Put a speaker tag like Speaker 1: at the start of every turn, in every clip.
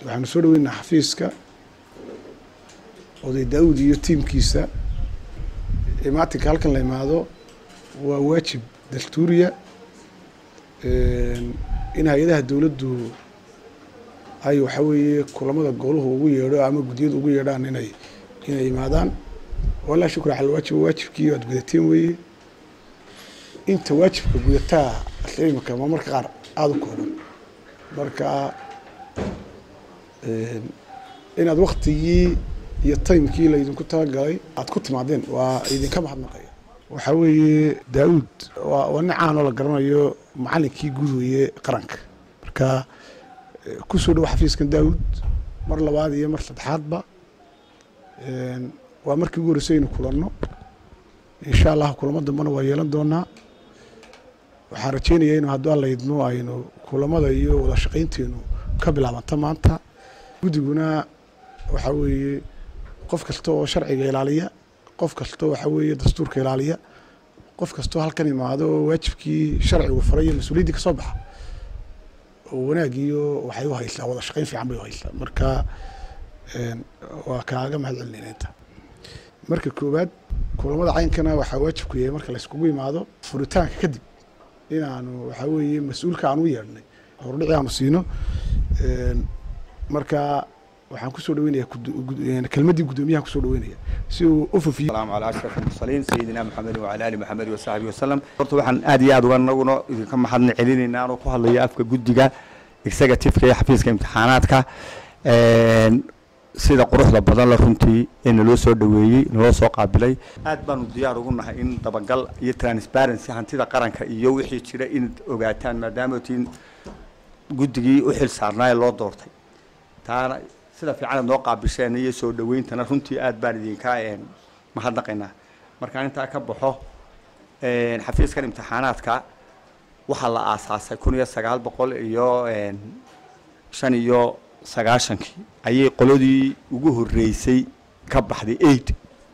Speaker 1: waxaanu soo dhaweynaa xafiiska oday daawud iyo tiimkiisa imaatinka halkan la imaado waa waajib dastuuriya in hay-adaha dowladdu ay waxa weeye kulamada goluhu ugu yeedho ama guddiyadu ugu yeedhaan inay inay imaadaan walaa shukra cala waajib waajibkii aad gudateen weeye inta waajibka gudataa imika ma marka qaar aada u kooban marka inaad waktigii iyo timekii laydinku talagalay aad ku timaadeen waa idinka mahadnaqaya waxaa weeye daawud waa waa nin caanoo la garanayo macalinkii guud weeye qaranka marka kusoo dhawo xafiiskan daawud mar labaad iyo mar saddexaadba waa markii ugu horreysay aynu kulanno insha allah kulamo dambena waa yeelan doonaa waxaan rajeynayaa inu hadduu alla idmo aynu kulamada iyo wada shaqaynteenu ka bilaabanta maanta guddiguna waxaa weeye qof kasta oo sharciga ilaaliya qof kastoo waxaa weeye dastuurka ilaaliya qof kastoo halkan imaado oo waajibkii sharcigu faray iyo mas-uuliyaddii ka soo baxa oo wanaag iyo waxay u haysaa wada shaqayn fiican bay u haysaa marka waa kaaga mahad celinayna inta marka koowaad kulamada caynkana waxaa waajibku yahay marka layskugu imaado furitaanka kadib inaanu waxaa weeye mas-uulka aan u yeedhnay hordhici aanu siino marka waxaan kusoo dhaweynaya kelmaddii guddoomiyahan kusoo dhaweynaya si uu u fufiyo
Speaker 2: السلام على أشرف المرسلين سيدنا محمد وعلى آل محمد وصحبه وسلم horta waxaan aad iyo aad uga naguna idinka mahadna celinayna anoo ku hadlaya afka guddiga executive-ka iyo xafiiska imtixaanaadka sida quruxda badan la runtii ee naloo soo dhaweeyey naloo soo qaabilay aad baanu diyaar ugu nahay in dabagal iyo transparency hantida qaranka iyo wixii jira inaad ogaataan maadaama tiin guddigii u xil saarnaa ee loo doortay taana sida fiican aad noo qaabisheen iyo soo dhaweyntana runtii aad baan idinka mahadnaqaynaa markaan intaa ka baxo xafiiskan imtixaanaadka waxaa la aasaasay kun iyo sagaal boqol iyo shan iyo sagaashankii ayay qoladii ugu horreysay ka baxday eight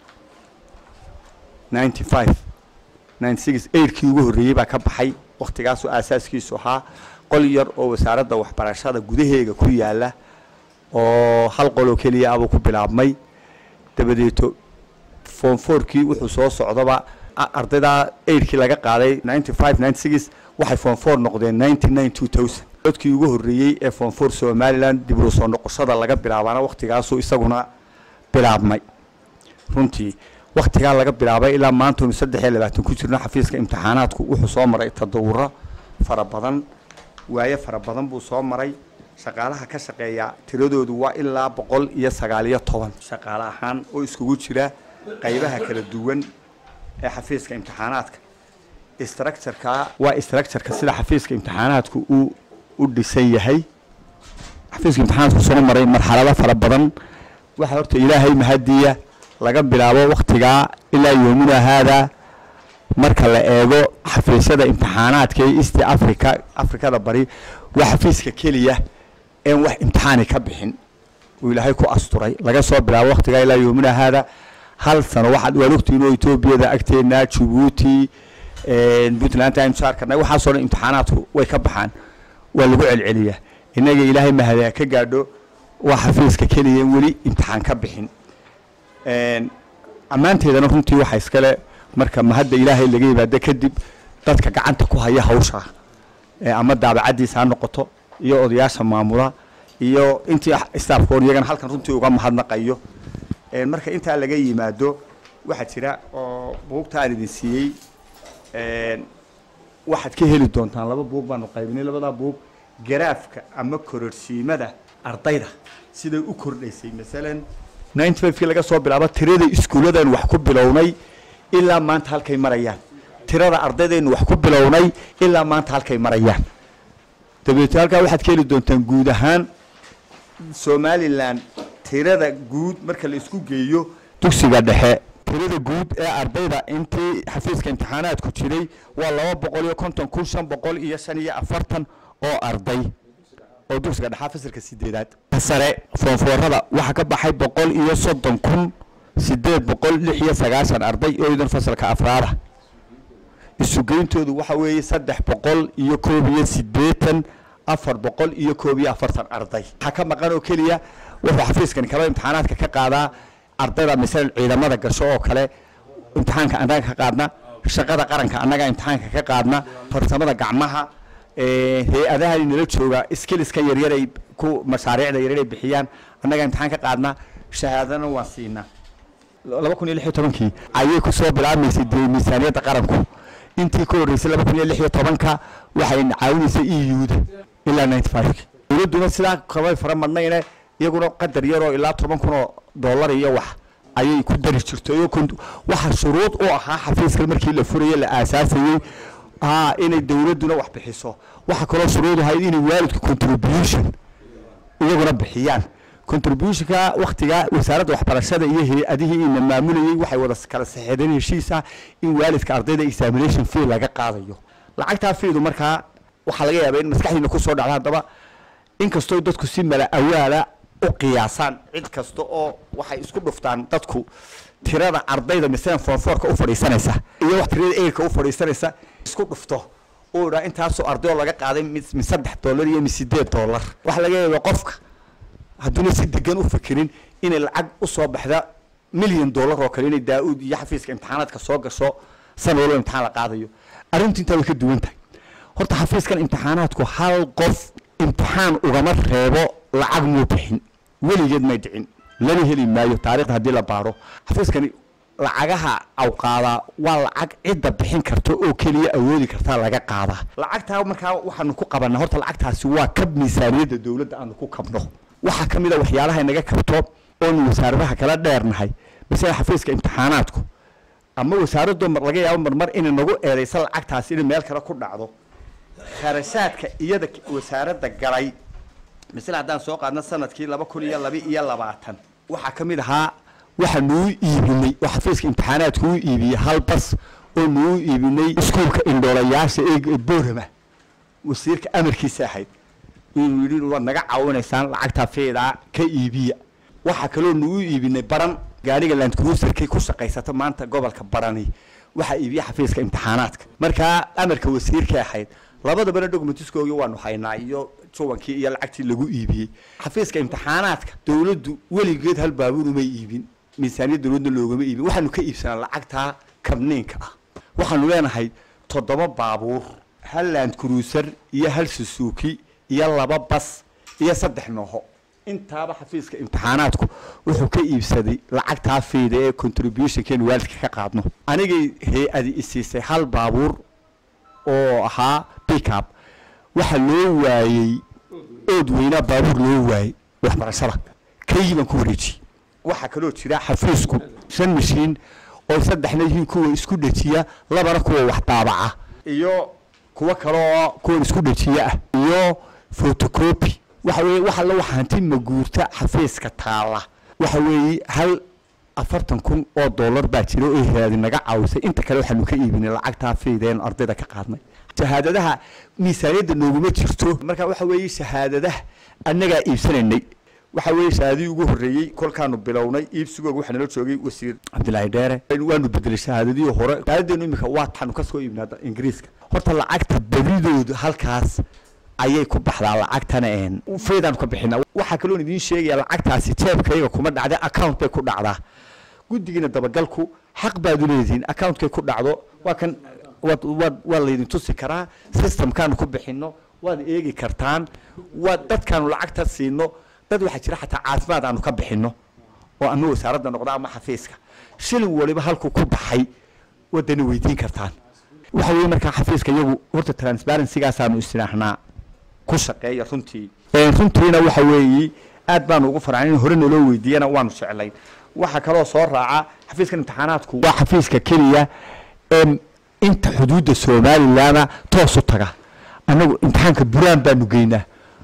Speaker 2: ninety five ninety six eightkii ugu horreeyey baa ka baxay wakhtigaasoo aasaaskiisu ahaa qol yar oo wasaaradda waxbarashada gudaheega ku yaala oo hal qoloo keliya abuu ku bilaabmay dabadeeto form fourkii wuxuu soo socdaba ardaydaa eidkii laga qaaday ninety five ninety six waxay form four noqdeen ninety nine two thousand codkii ugu horreeyey ee form four somaliland dib u soo noqoshada laga bilaabaana wakhtigaasuu isaguna bilaabmay runtii wakhtigaa laga bilaabay ilaa maantaynu saddex iyo labaatan ku jirno xafiiska imtixaanaadku wuxuu soo maray tadawuro fara badan waaye fara badan buu soo maray shaqaalaha ka shaqeeya tiradoodu waa ilaa boqol iyo sagaaliyo toban shaqaale ahaan oo iskugu jira qaybaha kala duwan ee xafiiska imtixaanaadka structureka waa structureka sida xafiiska imtixaanaadku uu u dhisan yahay xafiiska imtixaanaadku soo maray marxalado fara badan waxaa horta ilaahay mahadiya laga bilaabo wakhtigaa ilaa yoomina haada marka la eego xafiisyada imtixaanaadka ee east africa afrikada bari waa xafiiska keliya een wax imtixaani ka bixin uu ilaahay ku asturay laga soo bilaabo wakhtigaa ilaa yoomina haada hal sano waxaad waan ogtihiin oo etoobiyada agteena jabuuti puntland aynu soo arkanay waxaasoo dhan imtixaanaadku way ka baxaan waa lagu celceliyaa innaga ilaahay mahada ka gaadho waa xafiiska keliya weli imtixaan ka bixin ammaanteedana runtii waxa iskale marka mahadda ilaahay laga yimaado kadib dadka gacanta ku haya hawsha ama daabacaddiisa ha noqoto iyo odayaasha maamula iyo intii staafkoon iyagana halkan runtii uga mahadnaqayo marka intaa laga yimaado waxaa jira oo buugta aan idin siiyey waxaad ka heli doontaan laba buug baanu qaybinay labadaa buug garaafka ama kororsiimada ardayda siday u kordhaysay masalan ninety five kii laga soo bilaabo tirada iskuulladan wax ku bilownay ilaa maanta halkay marayaan tirada ardaydaynu wax ku bilownay ilaa maanta halkay marayaan dabeeto halkaa waxaad ka heli doontaan guud ahaan somalilan tirada guud marka la isku geeyo dugsiga dhexe tirada guud ee ardayda intii xafiiska imtixaanaadku jiray waa laba boqol iyo konton kun shan boqol iyo shan iyo afartan oo arday oo dugsiga dhexaa fasalka sideedaad sare foonfoorada waxaa ka baxay boqol iyo soddon kun sideed boqol lix iyo sagaashan arday oo idan fasalka afraada isugeyntoodu waxa weeye saddex boqol iyo koob iyo siddeetan afar boqol iyo koob iyo afartan arday waxaa ka maqan oo keliya wuxuu xafiiskani kaba imtixaanaadka ka qaadaa ardayda masalan ciidamada gasho oo kale imtixaanka annaga ka qaadna shaqada qaranka annaga imtixaanka ka qaadna farsamada gacmaha ee, hay-adaha nala jooga skilliska yaryar ay ku mashaariicda yaryar ay bixiyaan annaga imtixaan ka qaadna shahaadana waan siinaa laba kun iyo lix iyo tobankii ayay ku soo bilaabmaysay dee miisaaniyadda qaranku intii ka horreysay laba kun iyo lix iyo tobanka waxay caawinaysay e u-da ilaa ninety five dowladduna sidaa kamay fara madnayne iyaguna qadar yaroo ilaa toban kun oo dollar iyo wax ayay ku dari jirtay oo kont- waxa shuruud u ahaa xafiiskan markii la furayey la aasaasayey aa inay dowladduna wax bixiso waxa kaloo shuruud ahayd inay waalidku contribution iyaguna bixiyaan contributionka waktiga wasaaradda waxbarashada iyo hay-adihii ina maamulayey waxay wada kala saxeedeen heshiis ah in waalidka ardayda examination fee laga qaadayo lacagtaa feedu markaa waxaa laga yaabaa in maskaxdiina kusoo dhacda haddaba inkastoo dadku si mala awaala u qiyaasaan cid kasta oo waxay isku dhuftaan dadku tirada ardayda masalan foonfoorka u fadhiisanaysa iyo wax tirada eyrka u fadhiisanaysa isku dhufto uu idhaa intaasoo arday oo laga qaaday mid mid saddex dollar iyo mid sideed dollar waxaa laga yaabaa qofka hadduuna si degan u fikirin inay lacag u soo baxda milyan dollar oo kale inay daa-uud iyo xafiiska imtixaanaadka soo gasho sana walba imtixaan la qaadayo arrintu intaa way ka duwan tahay horta xafiiskan imtixaanaadku hal qof imtixaan ugama reebo lacag muu bixin weligeed may dhicin lana heli maayo taariikhda haddii la baaro xafiiskani lacagaha aw qaadaa waa lacag cidda bixin karta oo keliya awoodi kartaa laga qaadaa lacagtaa markaa waxaanu ku qabanaa horta lacagtaasi waa kab miisaaniyadda dowladda aanu ku kabno waxaa ka mid a waxyaalaha inaga kabto oonu wasaaradaha kala dheernahay masala xafiiska imtixaanaadku ama wasaaraddu mar laga yaabo marmar inay nagu eedaysa lacagtaasi inay meel kale ku dhacdo kharashaadka iyada k- wasaaradda galay misle haddaan soo qaadno sanadkii laba kun iyo laba iyo labaatan waxaa ka mid ahaa waxa nuu iibinay oo xafiiska imtixaanaadku u iibiyey hal bas oo nuu iibinay iskuulka indhoolayaasha ee boorama wasiirka amarkiisa ahayd inuu yidhi waad naga caawinaysaan lacagtaa feedaa ka iibiya waxaa kaloo nagu iibinay baran gaariga land cruiserkay ku shaqaysata maanta gobolka barani waxaa iibiya xafiiska imtixaanaadka markaa amarka wasiirka ahayd labadabana documentiskoogii waanu haynaa iyo juwankii iyo lacagtii lagu iibiyey xafiiska imtixaanaadka dowladdu weligeed hal baabuur umay iibin miisaaniyad dowladna loogama iibin waxaanu ka iibsanaa lacagtaa kabniinka ah waxaanu leenahay toddoba baabuur hal land cruiser iyo hal susuuki iyo laba bas iyo saddex nooho intaaba xafiiska imtixaanaadku wuxuu ka iibsaday lacagtaa fayda ee contributionkeenu waalidka ka qaadno anigay hay-adi isiisay hal baabuur oo ahaa pickup waxa loo waayey ood weynaa baabuur loo waayey waxbarashada kaygii baan ku wareejiyey waxaa kaloo jira xafiisku shan mashiin oo saddexna yihiin kuwa isku dhejiya labana kuwa wax daabaca iyo kuwo kaleoo kuwan isku dhejiya ah iyo photocopy waxa weeye wax alla waxa hanti maguurta xafiiska taala waxa weeye hal afartan kun oo dollar baa jira oo hay-adi naga caawisay inta kale waxaanu ka iibinay lacagtaa faydeenu ardayda ka qaadnay shahaadadaha miisaaniyadda nooguma jirto marka waxa weeye shahaadadaha annagaa iibsanaynay waxa weeye shahaadadii ugu horreeyey kolkaanu bilownay iibsigooga waxaa nala joogay wasiir cabdilaahi dheere waanu bedelay shahaadadii hore shahaadadeenu imika waa taanu ka soo iibnaa ingiriiska horta lacagta badidooda halkaas ayay ku baxdaa lacagtana een faydaan ka bixina waxaa kaloon idiin sheegaya lacagtaasi jeebkayga kuma dhacda account bay ku dhacdaa guddigiina dabagalku xaq baad u leedihiin accountkay ku dhacdo waa kan waad waad waa laydin tusi karaa systemkaanu ku bixino waad eegi kartaan waad dadkaanu lacagta siino dad waxaa jira xataa caafimaad aanu ka bixino oo ama wasaaradda noqda ama xafiiska shilin waliba halku ku baxay wadana weydiin kartaan waxa weeye markaa xafiiska iyagu horta transparency-gaasaanu istiraahnaa ku shaqeeya runtii runtiina waxa weeye aad baanu ugu farxan in hore naloo weydiiyana waanu jeclayn waxaa kaloo soo raaca xafiiska imtixaanaadku waa xafiiska keliya em, inta xuduudda somalilandna toos u taga annagu imtixaanka buraan baanu geynaa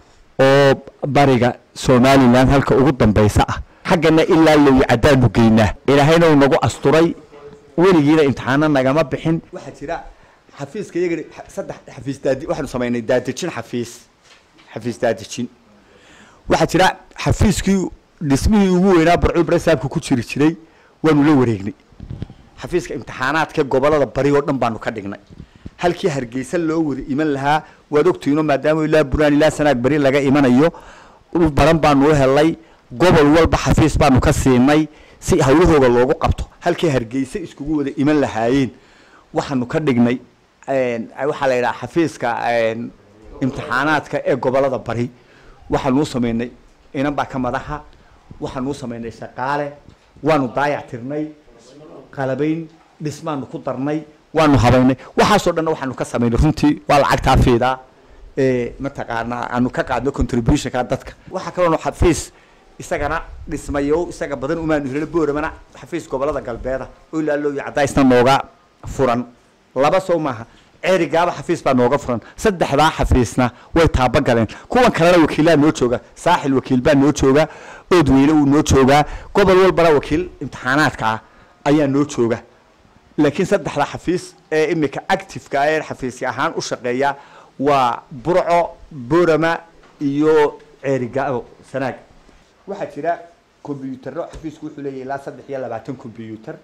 Speaker 2: oo bariga somaliland halka ugu dambeysa ah xaggana ilaa lowi caddaanu geynaa ilaahayna uu nagu asturay weligiina imtixaano nagama bixin waxaa jira xafiiska iyaga saddex xafiis daadi waxaanu samaynay daadejin xafiis xafiis daadejin waxaa jira xafiiskii dhismihii ugu weynaa barcul baresaabka ku jiri jiray waanu la wareegnay xafiiska imtixaanaadka gobolada bari oo dhan baanu ka dhignay halkii hargeysa loo wada iman lahaa waad ogtihiino maadaama ilaa buraan ilaa sanaag beri laga imanayo dhul badan baanu u helay gobol walba xafiis baanu ka siinay si hawlahooga loogu qabto halkii hargeysa iskugu wada iman lahaayeen waxaanu ka dhignay waxaa la yidhaha xafiiska imtixaanaadka ee gobolada bari waxaanu u samaynay inan baa ka madaxa waxaanu u samaynay shaqaale waanu daayac tirnay qalabayn dhismaanu ku darnay waanu habaynay waxaasoo dhanna waxaanu ka samaynay runtii waa lacagtaa fiidaa mataqaanaa aanu ka qaadno contributionka dadka waxaa kaloonu xafiis isagana dhismayo isaga badan umaanu helin booramana xafiis gobolada galbeeda oo ilaa looyo cadaysna nooga furan laba sow maaha ceerigaaba xafiis baa nooga furan saddexdaa xafiisna way taabagaleen kuwan kalena wakiilaa noo jooga saaxil wakiil baa noo jooga oodweyne wuu noo joogaa gobol walbana wakiil imtixaanaadka ah ayaa noo jooga laakiin saddexda xafiis ee imika activeka ee xafiisya ahaan u shaqeeya waa burco borama iyo ceerigaabo sanaag waxaa jira combyutaro xafiisku wuxuu leeyahay ilaa saddex iyo labaatan combyuter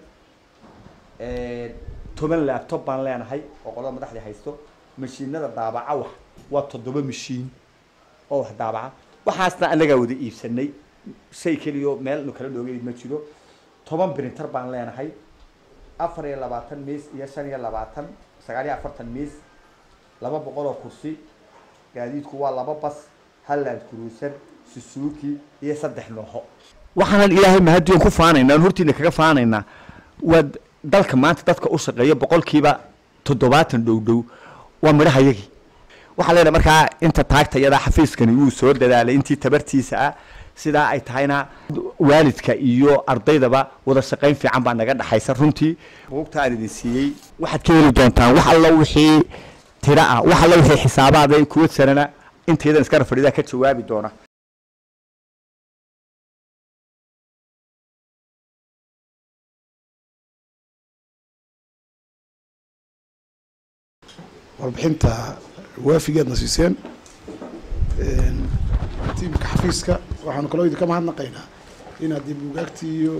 Speaker 2: toban laptop baan leenahay oo qolada madaxdii haysto mashiinada daabaca wax waa toddoba mashiin oo wax daabaca waxaasna anagaa wada iibsanay shay keliyo meel nu kala dhoogeyd ma jiro toban printer baan leenahay afar iyo labaatan miis iyo shan iyo labaatan sagaal iyo afartan miis laba boqol oo kursi gaadiidku waa laba bas halland cruiser susuki iyo saddex nooho waxaanan ilaahay mahadiyon ku faanaynaa aan hortiina kaga faanaynaa waa dalka maanta dadka u shaqeeya boqolkiiba toddobaatan dhow dhow waa midhahayagii waxaa leenahay markaa inta taagtayada xafiiskani wuu soo dadaalay intii tabartiisa ah sidaa ay tahayna waalidka iyo ardaydaba wada shaqayn fiican baa naga dhexaysa runtii buugta aan idin siiyey waxaad ka heli doontaan wax alla wixii tira ah wax alla wixii xisaabaada kuwa sanana intaydan iska rafadhidaa ka jawaabi doona
Speaker 1: warbixinta waafigeedna siiseen tiimka xafiiska waxaanu kaloo idinka mahadnaqaynaa inaad dib buugaagtii iyo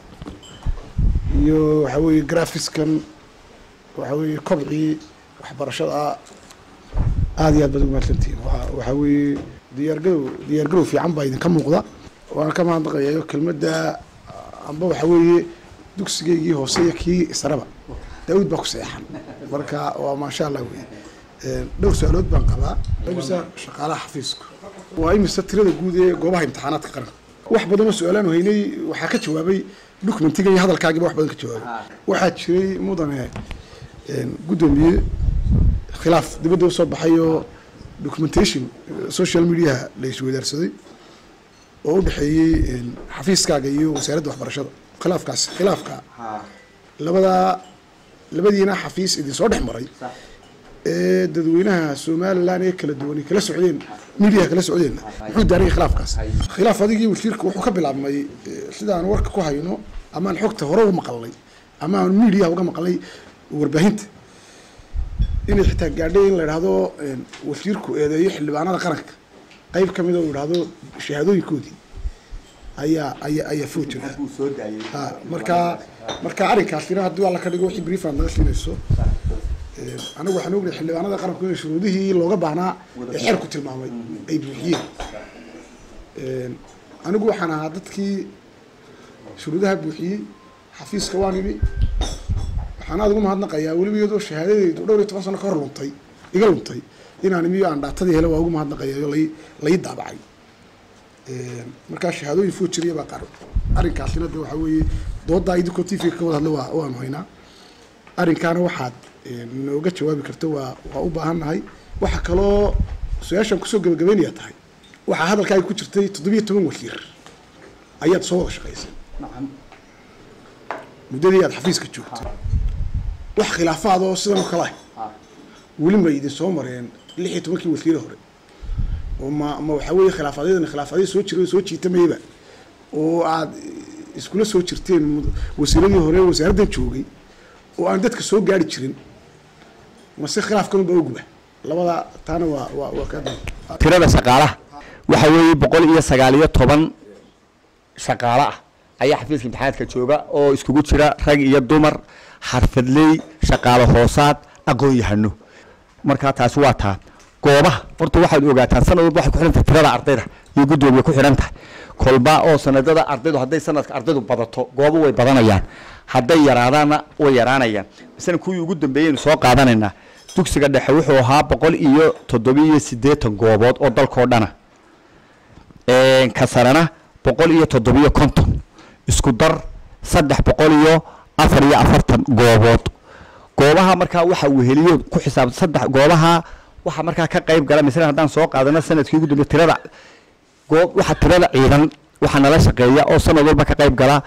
Speaker 1: iyo waxaa weeye grafiskan waxaa weeye kobcii waxbarashada aada iyo aad baad ugu mahadsantihiin waa waxaa weeye diyaargarow diyaargarow fiican baa idinka muuqda waana ka mahadnaqayayo kelmadda amba waxaa weeye dugsigaygii hoose iyo kii sareba daawud baa ku seexan marka waa maasha allah wey dhowr su-aalood baan qabaa imisa shaqaalaha xafiisku waa imisa tirada guud ee goobaha imtixaanaadka qaranka wax badanoo su-aalaan haynay waxaa ka jawaabay documentiga iyo hadalkaagiba wax badan ka jawaabay waxaa jiray mudane guddoomiye khilaaf dibadda usoo baxay oo documentation social mediaha la isweydaarsaday oo u dhexeeyey xafiiskaaga iyo wasaaradda waxbarashada khilaafkaas khilaafka labadaa labadiina xafiis idin soo dhex maray ee dadweynaha somalilan ee kala duwan kala socdeen midiyaha kala socdeenna muxuu daarayay khilaafkaas khilaaf adigii wasiirka wuxuu ka bilaabmay sidaan warka ku hayno ama aan xogta hore uga maqalnay ama aan midiyaha uga maqalnay warbaahinta inay xitaa gaadhay in la idhaahdo wasiirku eedeeyo xildhibaanada qaranka qayb ka mida uu idhaahdo shahaadooyinkoodii ayaa ayaa ayaa foo jira ha marka marka arrinkaasina haddii alla ka dhigo wixii brief aad naga siinayso anagu waxaan ognahay xildhibaanada qaranku inay shuruudihii looga baahnaa ee xeerku tilmaamay ay buuxiyeen anigu waxaan ahaa dadkii shuruudaha buuxiyey xafiiska waan imi waxaan aada ugu mahadnaqayaa weliba iyadoo shahaadadeydu dhowr iyo toban sano ka hor luntay iga luntay inaan imiyo aan dhaatadii hele waa ugu mahadnaqayayo lai lai daabacay markaa shahaadooyin foo jiriya baa qaar arrinkaasina de waxaa weeye doodaa idinkoo t v ka wada hadla waa waanu haynaa arrinkaana waxaad nooga jawaabi karta waa waa u baahan nahay waxaa kaloo su-aashaan kusoo gabagabaynayaa tahay waxaa hadalkaaga ku jirtay toddobiyo toban wasiir ayaad soo wada shaqaysay muddadii aad xafiiska joogtay wax khilaafaad oo sidan oo kale ah weli ma idin soo mareen lix iyo tobankii wasiire hore oo ma ma waxaa weeye khilaafaadyadana khilaafaadyada soo jira soo jiitamayaba oo aad iskula soo jirteen wasiiradii hore wasaaraddan joogay oo aan dadka soo gaari jirin mase khilaafkan unbaa uguba labada taana waa waa waa ka
Speaker 2: tirada shaqaalaha waxa weeye boqol iyo sagaal iyo toban shaqaale ah ayaa xafiiska imtixaanaadka jooga oo iskugu jira rag iyo dumar xarfadley shaqaalo hoosaad aqoon yahano markaa taasi waa taa goobaha horta waxaad ogaataan sanad walba waxay ku xidhan tahay tirada ardayda iyo guddoomiye ku xidhan tahay kolba oo sanadada ardaydu hadday sanadka ardaydu badato goobo way badanayaan hadday yaraadaanna way yaraanayaan misana kuwii ugu dambeeyeynu soo qaadanaynaa dugsiga dhexe wuxuu ahaa boqol iyo toddobiyo siddeetan goobood oo dalkoo dhana ka sarena boqol iyo toddobiyo konton isku dar saddex boqol iyo afar iyo afartan goobood goobaha markaa waxa weheliyo ku xisaab saddex goobaha waxaa markaa ka qayb gala misale haddaan soo qaadano sanadkii ugu dambeeye tirada goob waxa tirada ciidan waxaa nala shaqeeya oo sanad walba ka qayb gala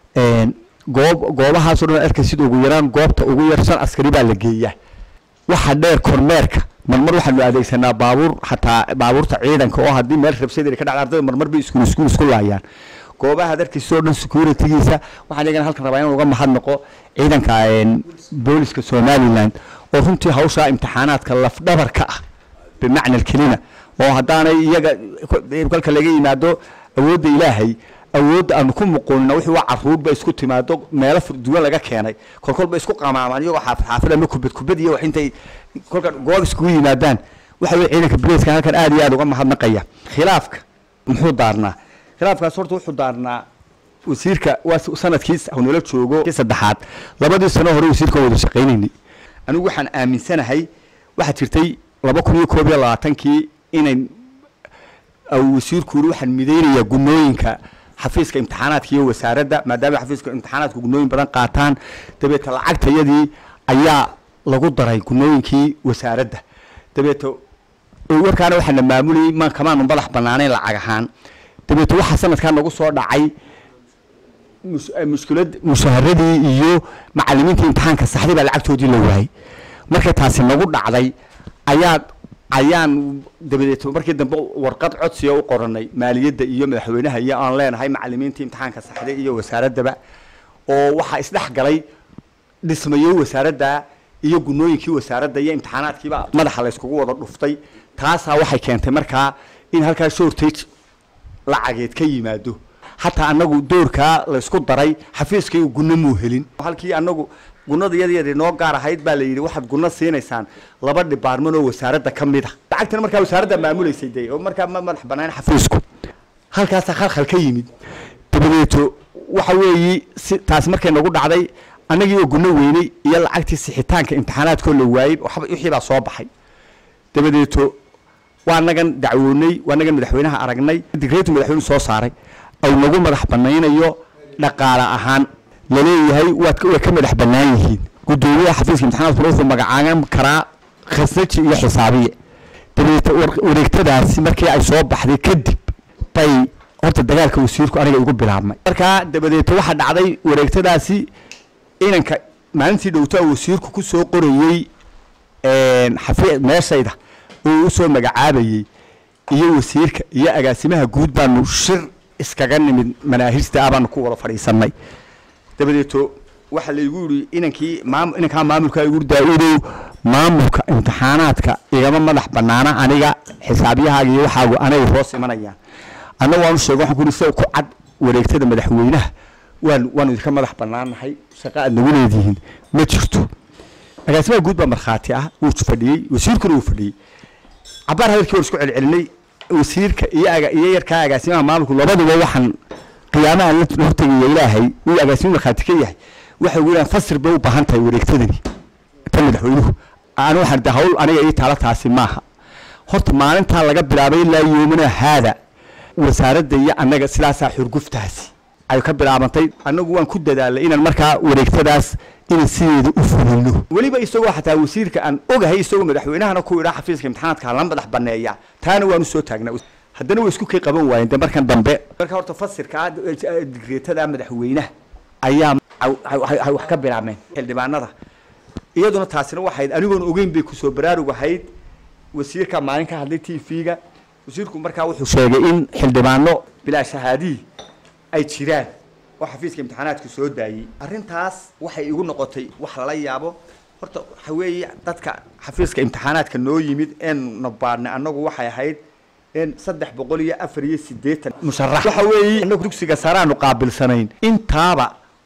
Speaker 2: goob goobahaasoo dhan arkay sida ugu yaraan goobta ugu yar shan askari baa la geeyaa waxa dheer kormeerka marmar waxaanu adeegsanaa baabuur xataa baabuurta ciidanka oo haddii meel rabshadeeda ka dhacda ardayda marmar bay iskuul iskuul isku laayaan goobaha darkiisa oo dhan securitygiisa waxaan iyagana halkan rabaa inaan uga mahadnaqo ciidanka booliska somaliland oo runtii hawshaa imtixaanaadka lafdhabarka ah bimacna alkelima oo haddaanay iyaga kolka laga yimaado awoodda ilaahay awoodda aanu ku muquunina wixii waa caruurba isku timaado meelo duwan laga keenay kolkolba isku qamaamaan iyagoo xaafid xaafid ama kubad kubad iyo wax intay kolka goob iskugu yimaadaan waxa weye ciidanka bileeska halkan aad iyo aad uga mahadnaqaya khilaafka muxuu daarnaa khilaafkaas horta wuxuu daarnaa wasiirka waa sanadkii nala joogo kii saddexaad labadii sano hore wasiirka wada shaqaynaynay anigu waxaan aaminsanahay waxaa jirtay laba kun iyo koob iyo labaatankii inay wasiirku yiri waxaan midaynayaa gunooyinka xafiiska imtixaanaadka iyo wasaaradda maadaama xafiiska imtixaanaadka gunooyin badan qaataan dabeeta lacagtayadii ayaa lagu daray gunooyinkii wasaaradda dabeeta warkaana waxaana maamulayay ma kamaanu madax banaanayn lacag ahaan dabeeta waxaa sanadkaa nagu soo dhacay mushkilad mushaharadii iyo macalimiinta imtixaanka saxday baa lacagtoodii la waayey markay taasi nagu dhacday ayaa ayaan dabadeed markii dambe warqad codsiga u qoranay maaliyadda iyo madaxweynaha iyo aan leenahay macalimiintii imtixaanka saxday iyo wasaaraddaba oo waxaa isdhex galay dhismayo wasaaradda iyo gunooyinkii wasaaradda iyo imtixaanaadkiiba madaxa layskugu wada dhuftay taasaa waxay keentay markaa in halkaa shortage lacageed ka yimaado xataa anagu doorkaa laysku daray xafiiskaygu gunno muu helin halkii anagu gunada yadyar noo gaar ahayd baa la yidhi waxaad gunno siinaysaan laba dhibaarman oo wasaaradda ka mid a lacagtana markaa wasaaradda maamulaysay de oo markaa ma madax banaan xafiisku halkaasaa khalkhal ka yimid dabadeeto waxa weeyi si taasi markay nagu dhacday annagii oo gunno weynay iyo lacagtii sixitaanka imtixaanaadkoo la waayey wixii baa soo baxay dabadeeto waa nagan dacwoonay waa nagan madaxweynaha aragnay digreetu madaxweynu soo saaray au nagu madax banaynayo dhaqaale ahaan laleeyahay waad way ka madax bannaan yihiin guddoomiyaha xafiiska imtixaanaadkuna wuxuu magacaaban karaa khasnaji iyo xisaabiye dabeete wareegtadaasi markii ay soo baxday kadib bay horta dagaalka wasiirku aniga igu bilaabmay markaa dabadeete waxaa dhacday wareegtadaasi inanka maalintii dhowtaa wasiirku ku soo qorayey xafi meeshayda oo u soo magacaabayey iyo wasiirka iyo agaasimaha guud baanu shir iskaga nimid manaahijta ah baanu ku wada fadhiisanay dabadeeto waxaa laygu yidhi inankii maam inankaa maamulka igu daa-udow maamulka imtixaanaadka igama madax banaana aniga xisaabyahaaga iyo waxaagu anay hoos imanayaan anna waanu sheega waxaan ku yidhi sida ku cad wareegtada madaxweynaha waan waanu idinka madax banaanahay shaqa aad nagu leedihiin ma jirto agaasimaha guud baa markhaati ah wuu fadhiyey wasiirkuna wuu fadhiyey cabaar hadalkii waan isku celcelinay wasiirka iyo aga iyo yarkaa agaasimaha maamulku labaduba waxaan qiyaamaha la hortegaya ilaahay uu agaasimo markhaati ka yahay waxay ugu yidhahan fasir bay u baahan tahay wareegtadani tan madaxweynuhu anu waxaan de hawl aniga ii taala taasi maaha horta maalintaa laga bilaabay ilaa yoomina haada wasaaradda iyo annaga sidaasaa xurguftaasi ay ka bilaabantay annagu waan ku dadaalay inaan markaa wareegtadaas inaan sideeda u fulino weliba isagoo xataa wasiirka aan ogahay isagoo madaxweynahana ku idhaa xafiiska imtixaanaadka la madax baneeya taana waanu soo taagnaa haddana way isku kay qaban waayeen de markan dambe marka horta fasirka digreetada madaxweynaha ayaa wax ka bilaabmeen xildhibaanada iyaduna taasina waxayd anigoon ogeyn bay kusoo baraarug ahayd wasiirka maalin ka hadlay t v-ga wasiirku markaa wuxuu sheegay in xildhibaano bilaa shahaadiyi ay jiraan oo xafiiska imtixaanaadku soo daayey arrintaas waxay igu noqotay wax lala yaabo horta waxa weeye dadka xafiiska imtixaanaadka noo yimid een nabaadnay annagu waxay ahayd in saddex boqol iyo afar iyo siddeetan musharax waxa weeye annagu dugsiga saraanu qaabilsanayn intaaba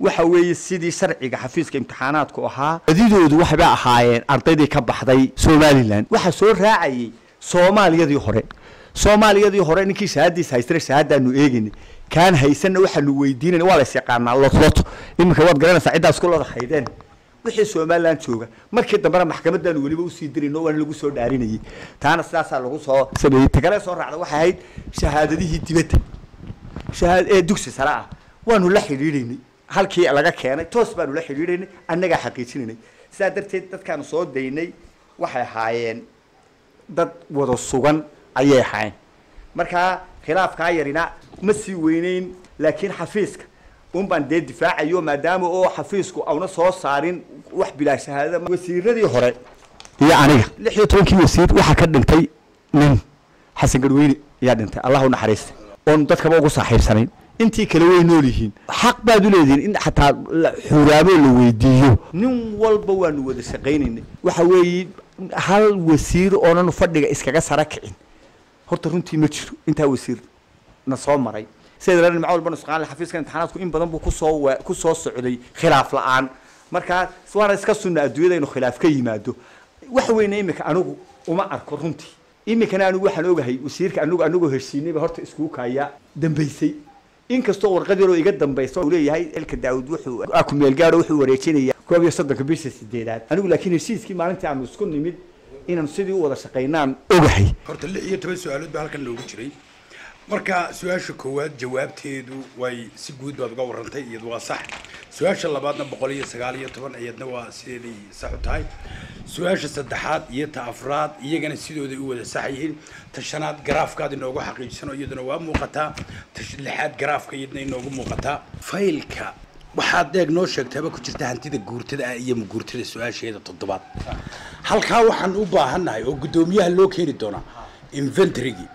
Speaker 2: waxa weeye sidii sharciga xafiiska imtixaanaadku ahaa badidoodu waxbay ahaayeen ardaydii ka baxday somalilan waxaa soo raacayay soomaaliyadii hore soomaaliyadii hore ninkii shahaadiis haystana shahaadaanu eegayna kaan haysanna waxaanu weydiinayna waa lays yaqaanaa lotloto iminka waad garanaysaa ciddaas ku lada haydeen wixii somalilan jooga markii dambena maxkamadaanu weliba usii dirayno waana lagu soo dhaarinayay taana sidaasaa lagu soo sameeyey tagale soo raacda waxay ahayd shahaadadihii dibadda shahaad ee dugsi sare ah waanu la xidhiidhaynay halkii laga keenay toos baanu la xidhiidhaynay annagaa xaqiijinaynay sidaa darteed dadkaanu soo daynay waxay ahaayeen dad wada sugan ayay ahaayeen markaa khilaafkaa yarina ma sii weyneyn laakiin xafiiska un baan dee difaacayo maadaama oo xafiisku auna soo saarin wax bilaa shahaadada wasiiradii hore iyo aniga lix iyo tobankii wasiir waxaa ka dhintay nin xasan garweyne ayaa dhintay allah u naxariista oon dadkaba ugu saaxiibsanayn intii kale way nool yihiin xaq baad u leedihiin in xataa xuraabo la weydiiyo nin walba waanu wada shaqaynaynay waxa weeye hal wasiir oonan fadhiga iskaga sara kicin horta runtii ma jiro intaa wasiir na soo maray sida la maca walba nusqaan xafiiska imtixaanaadku in badan buu kusoo wa kusoo socday khilaaf la-aan markaa waana iska sunna adduunyada inuu khilaaf ka yimaado wax weyne imika anigu uma arko runtii imikana anigu waxaan ogahay wasiirka anigu anigoo heshiinayba horta iskugu kaaya dambaysay inkastoo warqad yaroo iga dambaysa uu leeyahay elka daawud wuxuu kumeel gaadho wuxuu wareejinaya koob iyo soddonka bisha sideedaad anigu laakiin heshiiskii maalintii aanu isku nimid inaan sidii u wada shaqaynaan ogahay
Speaker 3: horta lix iyo toban su-aalood baa halkan loogu jiray marka su-aasha koowaad jawaabteedu way si guud baad uga warantay iyadu waa sax su-aasha labaadna boqol iyo sagaal iyo toban iyadna waa sideeday sax u tahay su-aasha saddexaad iyo ta afraad iyagana sidooday u wada sax yihiin ta shanaad garaafkaad inoogu xaqiijisano iyaduna waa muuqataa ta lixaad garaafka iyadna inoogu muuqataa faylka waxaad eeg noo sheegtaaba ku jirta hantida guurtada ah iyo maguurtada su-aasheeda toddobaad halkaa waxaan u baahannahay oo guddoomiyaha loo keeni doonaa inventarygii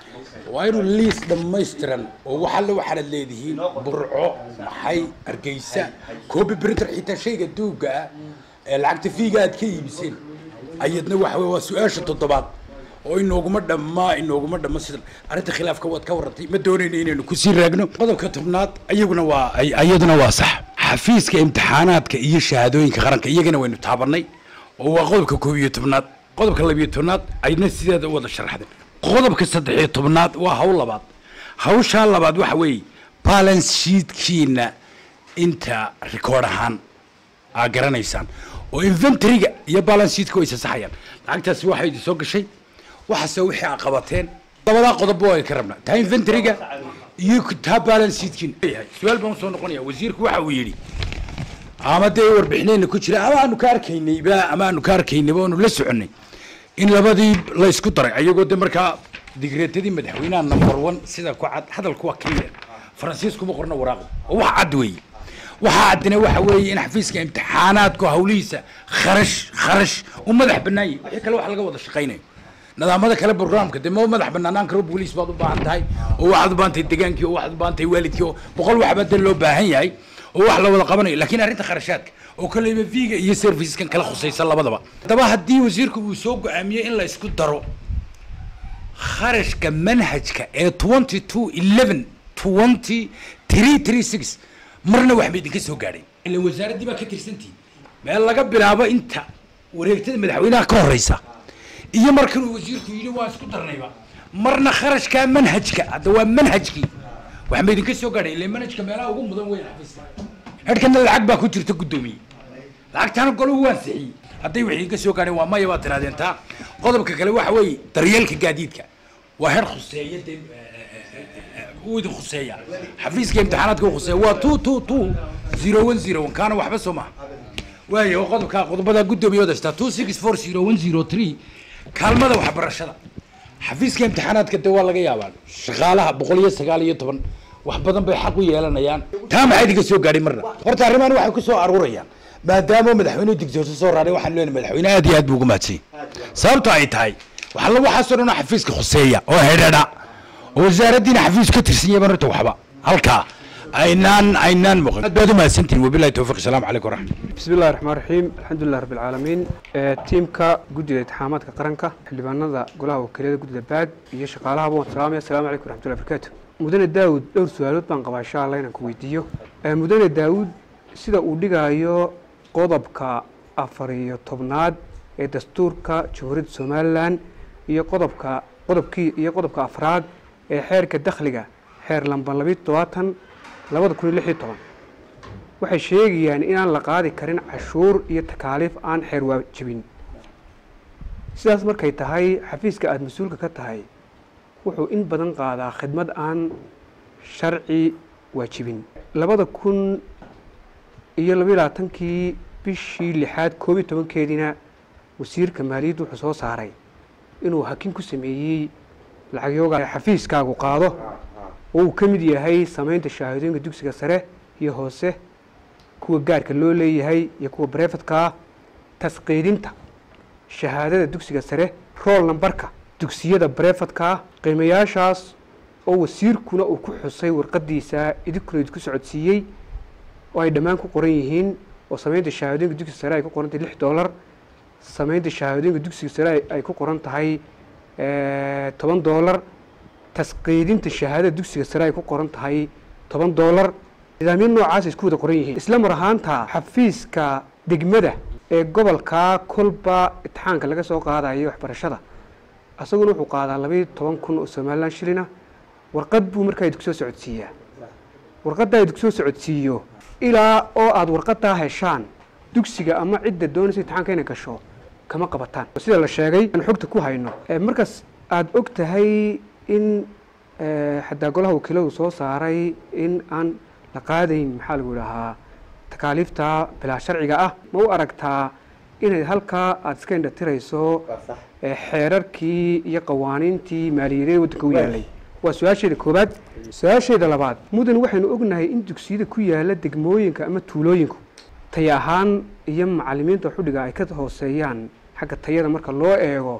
Speaker 3: waa inuu liis dhammaystiran oo wax alle waxaanad leedihiin burco maxay hargeysa copy printer xitaa shayga duugga ah ee lacagta fiiga aad ka iibiseen ayadna waxa wey waa su-aasha toddobaad oo inooguma dhammaa inooguma dhamma sidan arrinta khilaafka waad ka warrantay ma doonayna inaynu kusii raagno qodobka tobnaad iyaguna waa iyaduna waa sax xafiiska imtixaanaadka iyo shahaadooyinka qaranka iyagana waynu taabanay oo waa qodobka koob iyo tobnaad qodobka labiyo tobnaad ayna sideeda u wada sharaxday qodobka saddex iyo tobnaad waa hawl labaad hawshaa labaad waxa weeye balance sheetkiina inta record ahaan aa garanaysaan oo inventoryga iyo balance sheetka way isasaxayaan lacagtaasi waxay idin soo gashay waxaase wixii aa qabateen labadaa qodobba waa ka rabnaa taa inventoryga iyo taa balance sheetkiina yahay su-aal baan usoo noqonaya wasiirku waxa uu yidhi ama dee warbixinayna ku jira ama aanu ka arkaynayba ama aanu ka arkaynayba oonu la soconnay in labadii la isku daray ayagoo de markaa digreetadii madaxweynaha number one sida ku cad hadalku waa clear faransiiskuma qorna waraaqda oo wax cad weeye waxaa caddina waxa weeye in xafiiska imtixaanaadku hawlihiisa kharash kharash u madax bannaan yahay wixii kale wax laga wada shaqaynayo nidaamada kale programka dee ma madax banaanaan karo booliis baad u baahan tahay oo waxaad u baahan tahay degaankii oo waxaad u baahan tahay waalidkii oo boqol waxbaa dee loo baahan yahay oo wax la wada qabanayo laakiin arrinta kharashaadka oo kaleyba viga iyo serviceskan kala khusaysa labadaba haddaba haddii wasiirku uu soo go-aamiyey in la isku daro kharashka manhajka ee twenty two eleven twenty three three six marna waxba idinka soo gaadhay ila wasaaraddii baa ka tirsantihin meel laga bilaabo inta wareegtada madaxweynaha ka horeysa iyo markan uu wasiirku yidhi waa isku darnayba marna kharashka manhajka hadda waa manhajkii waxba idinka soo gaadhay ila manhajka meelaha ugu mudan weyn xafiiska hedhkana lacag baa ku jirta guddoomiye lacagtaana golahu waan sixiyey hadday wax idinka soo gaadheen waa maya baad tirahdeen taa qodobka kale waxa weeye daryeelka gaadiidka waa heer khuseeya dee uu idin khuseeya xafiiska imtixaanaadka uu khuseeya waa two two two zero one zero one kaana waxba soo maha waayo oo qodobka qodobada guddoomiye wadashtaa two six four zero one zero three kaalmada waxbarashada xafiiska imtixaanaadka de waa laga yaabaa shaqaalaha boqol iyo sagaal iyo toban wax badan bay xaq u yeelanayaan taa maxaa idinka soo gaadhay marna horta arrimahan waxay ku soo aruurayaan maadaama madaxweynuhu digtooso soo raaray waxaan leenahay madaxweyne aad iyo aad buu ugu mahadsan sababto ay tahay waxaa waxaasoo dhan oo xafiiska khuseeya oo hedhadha oo wasaaraddiina xafiis ka tirsan yahay horta waxba halkaa aynaan aynaan muuqan aad baad u mahadsantihin wabillahi towfiq asalaamu calaykum waraxmat
Speaker 4: بسم الله الرحمن الرحيم الحمد لله رب العالمين تيمكا guddiga imtixaamaadka qaranka xildhibaanada golaha wakiilada guddida baag iyo shaqaalahaba waan salaamaya asalaamu calaykum waraxmatullahi barakaatu mudane daawud dhowr su-aalood baan qabaa insha allah inaan ku weydiiyo mudane daawud sida uu dhigayo qodobka afar iyo tobnaad ee dastuurka jamhuuriyadda somalilan iyo qodobka qodobkii iyo qodobka afraad ee xeerka dakhliga xeer lamban labiyo todobaatan labada kun iyo lix iyo toban waxay sheegayaan inaan la qaadi karin cashuur iyo takaaliif aan xeer waajibin sidaas markay tahay xafiiska aada mas-uulka ka tahay wuxuu in badan qaadaa khidmad aan sharci waajibin labada kun iyo labayo labaatankii bishii lixaad koob iyo tobankeediina wasiirka maaliyadda wuxuu soo saaray inuu hakin ku sameeyey lacagyooga xafiiskaagu qaado oo uu ka mid yahay samaynta shahaadooyinka dugsiga sare iyo hoose kuwa gaarka loo leeyahay iyo kuwa barefadka ah tasqiidinta shahaadada dugsiga sare rool nambarka dugsiyada barefadka ah qiimayaashaas oo wasiirkuna uu ku xusay warqadiisa idinkuna idinku socodsiiyey oo ay dhammaan ku qoran yihiin oo samaynta shahaadooyinka dugsiga sare ay ku qoran tahay lix dollar samaynta shahaadooyinka dugsiga sare ay ku qoran tahay toban dollar tasqiidinta shahaadada dugsiga sare ay ku qoran tahay toban dollar nidaamyo noocaas isku wada qoran yihiin isla mar ahaanta xafiiska degmada ee gobolka kolba itixaanka laga soo qaadayo waxbarashada isaguna wuxuu qaadaa labayo toban kun oo somalilan shilina warqad buu markaa idinku soo socodsiiyaa warqaddaa idinku soo socodsiiyo ilaa oo aada warqadaa heshaan dugsiga ama cidda doonaysa itixaanka inay gasho kama qabataan sida la sheegay aan xogta ku hayno markaas aada og tahay in xataa golaha wakiiladu soo saaray in aan la qaadayn maxaa lagu idhahaa takaaliifta bilaa sharciga ah ma u aragtaa inay halkaa aada iska indhatirayso xeerarkii iyo qawaaniintii maaliyadeed waddanka u yaalay waa su-aasheeda koobaad su-aasheeda labaad mudan waxaynu ognahay in dugsiyada ku yaala degmooyinka ama tuulooyinku tay ahaan iyo macalimiinta xudhiga ay ka hooseeyaan xagga tayada marka loo eego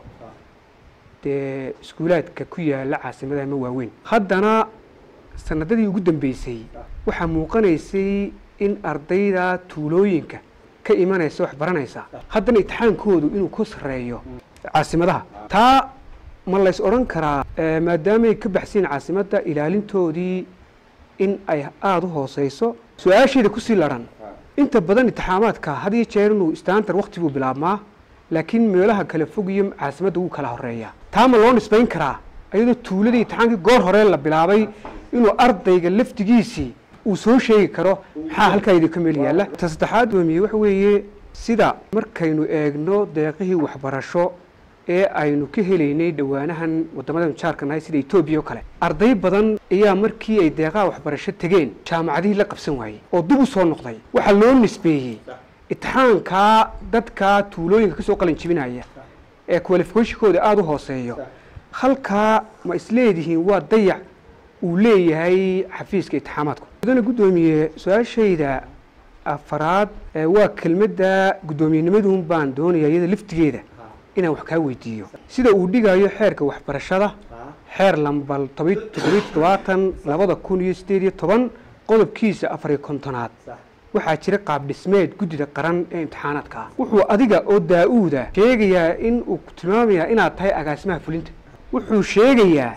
Speaker 4: dee iskuulaadka ku yaala caasimadaha ma waaweyn haddana sanadadii ugu dambeysay waxaa muuqanaysay in ardayda tuulooyinka ka imanaysa wax baranaysa haddana itixaankoodu inuu ka sarreeyo caasimadaha taa ma lays odhan karaa maadaamay ka baxsiin caasimadda ilaalintoodii in ay aada u hooseyso su-aasheeda kusii laran inta badan itixaamaadka had iyo jeer inuu istaantar wakti buu bilaabmaa laakiin meelaha kala fog iyo caasimadda wuu kala horeeyaa taa ma loo nisbayn karaa iyadoo tuuladii itixaankii goor hore la bilaabay inuu ardayga laftigiisii uu soo sheegi karo maxaa halkaa idinka meel yaalla ta saddexaad doomiye waxa weeye sida markaynu eegno deeqihii waxbarasho ee aynu ka helaynay dhowaanahan wadamadan jaarka nahay sida etoobiya oo kale arday badan ayaa markii ay deeqaha waxbarasho tegeen jaamacadihii la qabsan waayey oo dib u soo noqday waxaa loo nisbeeyey itixaankaa dadka tuulooyinka kasoo qalin jibinaya ee qualificationkooda aada u hooseeyo halkaa ma isleedihiin waa dayac uu leeyahay xafiiska itixaamaadku mudana guddoomiye su-aashayda afaraad waa kelmadda guddoomiyennimaduun baan doonaya iyada laftigeeda inaan wax kaa weydiiyo sida uu dhigayo xeerka waxbarashada xeer lambal todobiy toddobaatan labada kun iyo sideed iyo toban qodobkiisa afariyo kontonaad waxaa jira qaab dhismeed guddida qaran ee imtixaanaadka ah wuxuu adiga oo daa-uuda sheegayaa in uu tilmaamayaa inaad tahay agaasimaha fulinta wuxuu sheegayaa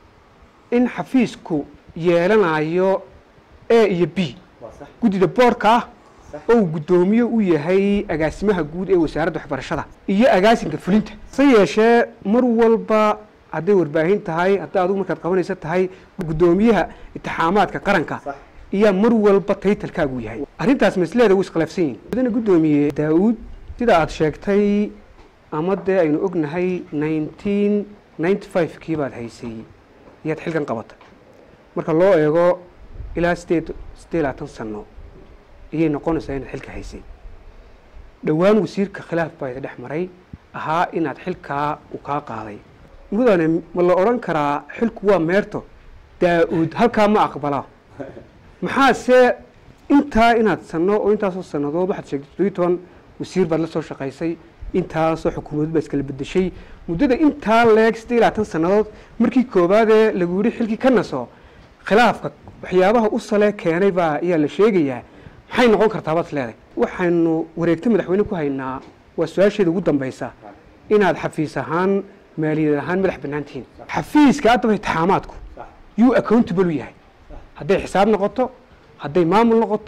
Speaker 4: in xafiisku yeelanayo a iyo b guddida boorka ah oo uu guddoomiye u yahay agaasimaha guud ee wasaaradda waxbarashada iyo agaasinka fulinta se yeeshee mar walba hadday warbaahin tahay hadday adigu markaad qabanaysa tahay guddoomiyaha itixaamaadka qaranka iyaa mar walba taytalkaagu yahay arrintaas masleeda wuu iskhilaafsan yihin mudana guddoomiye daa-uud sida aada sheegtay ama dee aynu ognahay nineteen ninety five kii baad haysay iyaad xilkan qabatay marka loo eego ilaa sideed sideed labaatan sano ayay noqonaysaa inaad xilka haysay dhowaan wasiirka khilaaf baa ida dhex maray ahaa inaad xilkaa uu kaa qaaday mudane ma la odhan karaa xilku waa meerto daa-uud halkaa ma aqbala maxaase intaa inaad sano oo intaasoo sanadood waxaad sheegtay toddobiyi toban wasiir baad la soo shaqaysay intaasoo xukuumadood baa iskala bedeshay muddada intaa leeg siddeed iyo labaatan sannadood markii koowaadee lagu yidhi xilkii ka naso khilaafka waxyaabaha u sale keenay baa ayaa la sheegayaa maxay noqon kartaa baad leeday waxaynu wareegto madaxweyne ku haynaa waa su-aasheeda ugu dambaysa inaad xafiis ahaan maaliyad ahaan madax bannaan tihiin xafiiska addaba itixaamaadku yuu accountable u yahay hadday xisaab noqoto hadday maamul noqoto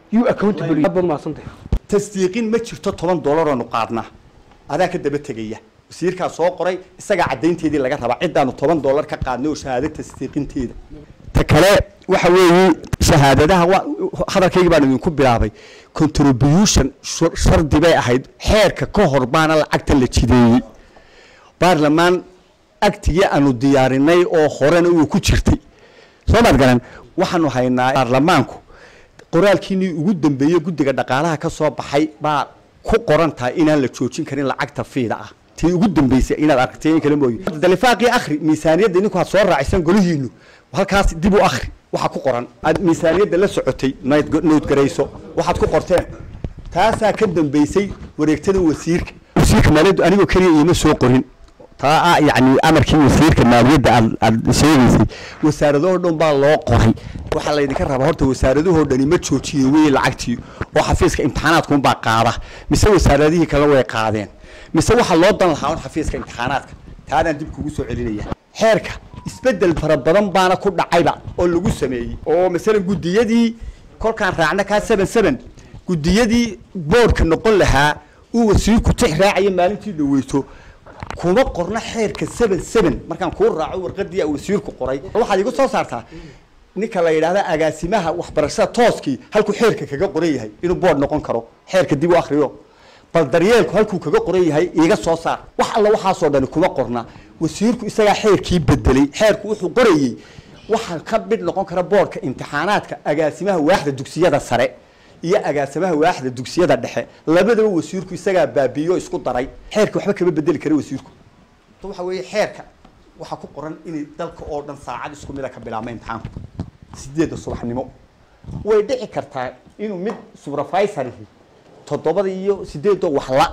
Speaker 4: you accountable aad baad mahadsantahay
Speaker 2: tasdiiqin ma jirto toban dollar oonu qaadnaa adaa ka daba tegaya wasiirkaa soo qoray isagaa caddaynteedii laga rabaa ciddaanu toban dollar ka qaadnay oo shahaado tasdiiqinteeda ta kale waxa weeye shahaadadaha wa hadalkaygii baan idinku bilaabay contribution shur- shardi bay ahayd xeerka ka hor baana lacagta la jideeyey baarlamaan agtigii aanu diyaarinay oo horena uu ku jirtay soo maad garan waxaanu haynaa baarlamaanku qoraalkiinii ugu dambeeyey guddiga dhaqaalaha ka soo baxay baa ku qoran tahay inaan la joojin karin lacagta fiida ah tii ugu dambeysay inaad aragtay in kale mooye dalifaaqii akhri miisaaniyadda idinku aad soo raacisan golihiinu halkaas dib u akhri waxaa ku qoran aad miisaaniyadda la socotay nayd- noodgarayso waxaad ku qorteen taasaa ka dambeysay wareegtada wasiirka wasiirka maaliyaddu anigoo keliya iima soo qorin taa ah yacni amarkii wasiirka maaliyadda aad aad sheegaysay wasaaradahoo dhan baa loo qoray waxaa laydinka rabaa horta wasaaradahoo dhani ma joojiye wey lacagtii oo xafiiska imtixaanaadkunbaa qaada mise wasaaradihii kale way qaadeen mise waxaa loo dan lahaa un xafiiska imtixaanaadka taadaan dib kugu soo celinaya xeerka isbedel fara badan baana ku dhacayba oo lagu sameeyey oo masalan guddiyadii kolkaan raacna kaa seven seven guddiyadii boodhka noqon lahaa uu wasiirku tix raacayo maalintii dhaweyso kuma qorna xeerka seven seven markaan kuu raaco warqadii aa wasiirku qoray waxaad igu soo saartaa ninka la yidhaahda agaasimaha waxbarashada tooskii halkuu xeerka kaga qoran yahay inuu boodh noqon karo xeerka dib u akriyo bal daryeelku halkuu kaga qoran yahay iiga soo saar wax alla waxaasoo dhani kuma qorna wasiirku isagaa xeerkii bedelay xeerku wuxuu qorayey waxaa ka mid noqon kara boodhka imtixaanaadka agaasimaha waaxda dugsiyada sare iyo agaasimaha waaxda dugsiyada dhexe labadaba wasiirku isagaa baabiiyo isku daray xeerka waxba kama bedeli kara wasiirku waxa weeye xeerka waxaa ku qoran inay dalka oo dhan saacad isku mida ka bilaabma imtixaanku sideedda subaxnimo way dhici kartaa inuu mid supervisorihi toddobada iyo sideedoo waxla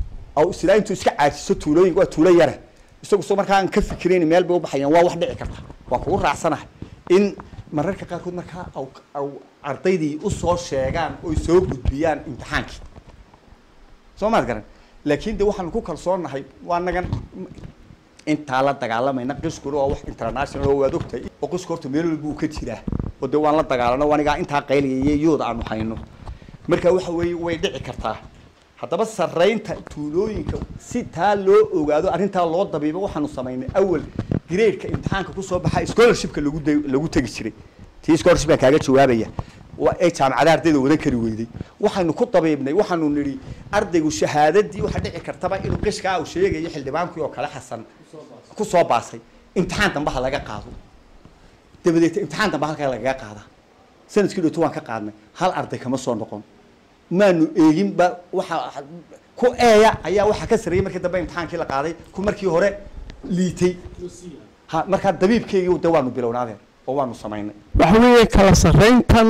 Speaker 2: aw silaa intuu iska caajiso tuulooyinka waa tuulo yare isagu soo markaa aan ka fikirayn meel bay u baxayaan waa wax dhici karta waa kugu raacsanahay in mararka qaarkood markaa aw aw ardaydii usoo sheegaan oy soo gudbiyaan imtixaankii soo maad garan laakiin de waxaanu ku kalsoonahay waa nagan intaa la dagaalamayna qishkuna waa wax international oo waad ogtahay oo qishku horta meel walba uu ka jiraa oo de waan la dagaalano anigaa intaa qayliyay yooda aanu hayno marka waxa weeye way dhici kartaa haddaba sarraynta tuulooyinka si taa loo ogaado arrintaa loo dabiibo waxaanu samaynay awal gradeka imtixaanka kusoo baxa scholarshipka lagu de- lagu tegi jiray tii scholarship baan kaaga jawaabaya waa ay jaamacadaha ardayda wadan kari weyday waxaynu ku dabiibnay waxaanu nidhi ardaygu shahaadadii waxa dhici kartaba inuu qishkaa uu sheegayo xildhibaankii oo kale xasan ku soo baasay imtixaan dambe ha laga qaado dabadeed imtixaan dambe halkaa lagaga qaadaa sanadkii dhowto waan ka qaadnay hal arday kama soo noqon maanu eegin ba waxa ku eeya ayaa waxaa ka sarreeyey markii dambe imtixaankii la qaaday ku markii hore liitay ha markaa dabiibkeygii de waanu bilownaadeen oo waanu samaynay
Speaker 5: waxa weeye kala sarrayntan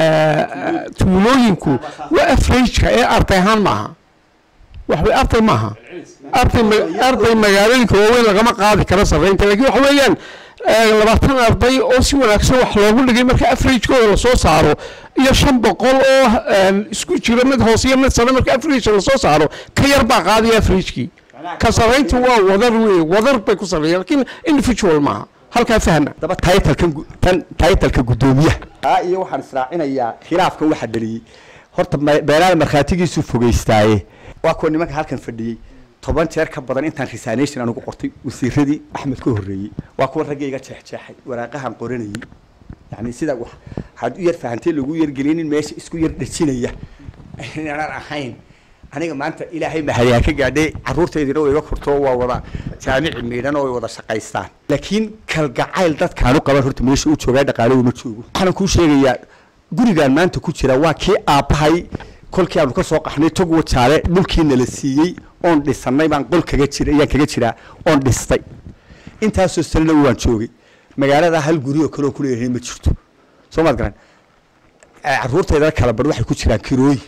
Speaker 5: eh, tuulooyinku waa afrejka ee arday ahaan maaha waxway arday maaha arday ma- arday magaalooyinka waaweyn lagama qaadi karo sarraynta laakiin waxa weeyaan eh, labaatan arday oo si wanaagsan wax loogu dhigay marka afrejkooda lasoo saaro iyo shan boqol oo eh, isku jiro mid hoose iyo mid sare marka afrejka lasoo saaro ka yar baa qaadaya afrejkii ka sarrayntu waa wadar wey wadar bay ku sarreeyaan laakiin individual maaha halkaa fahma
Speaker 2: daba taytalkan gu- tan taytalka guddoomiyaha taa iyo waxaan israacinayaa khilaafkan waxa dhaliyey horta ma- beelaada markhaatigiisu fogeystaaye waa kuwa nimanka halkan fadhiyey toban jeer ka badan intaan resignation anigu qortay wasiiradii axmed ka horreeyey waa kuwa raggayga jeexjeexay waraaqahan qoranayey yani sida wax waxaad u yar fahantay lagu yargelinin meesha isku yar dhajinaya inaanan ahayn aniga maanta ilaahay mahadyaa ka gaadhay caruurtaydina way iga korto waa wada jaamici miidhan oo way wada shaqaystaan laakiin kalgacayl dadkaanu qaban horta meesha u joogaa dhaqaalagu ma joogo waxaan kuu sheegayaa gurigaan maanta ku jira waa kii aabbahay kolkii aanu ka soo qaxnay tog wajaale dhulkii nala siiyey oon dhisannay baan qol kaga jira ayaan kaga jiraa oon dhistay intaasoo sanana waan joogay magaalada hal guri oo kale oo kuleeyahay ma jirto soo maad garan Eh, caruurtaydana kala bar waxay ku jiraan kirooyin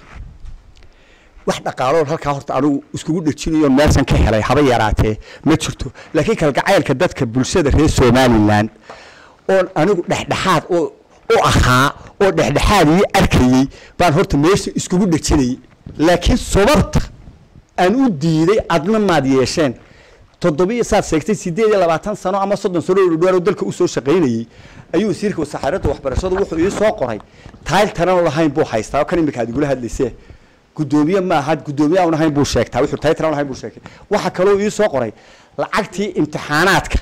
Speaker 2: wax dhaqaaloon halkaa horta anigu iskugu dhejinayo meelsan ka helay haba yaraatee ma jirto laakiin kalgacaylka dadka bulshada reer somalilan oon anigu dhexdhexaad oo u ahaa oo dhexdhexaad ii arkayey baan horta meesha iskugu dhejinayay laakiin sababta aan u diiday adna maad yeesheen toddobiyo saad sheegtay sideed iyo labaatan sano ama soddon sano oo dhowr dalka usoo shaqaynayey ayuu wasiirka wasaaradda waxbarashadu wuxuu ii soo qoray taayl tanan lahayn buu haystaa oo kan imika aad igula hadlaysee guddoomiye ma aha guddoomiye aan ahayn buu sheegtaa wuxuu taayl tanan lahayn buu sheegtay waxa kaloo ii soo qoray lacagtii imtixaanaadka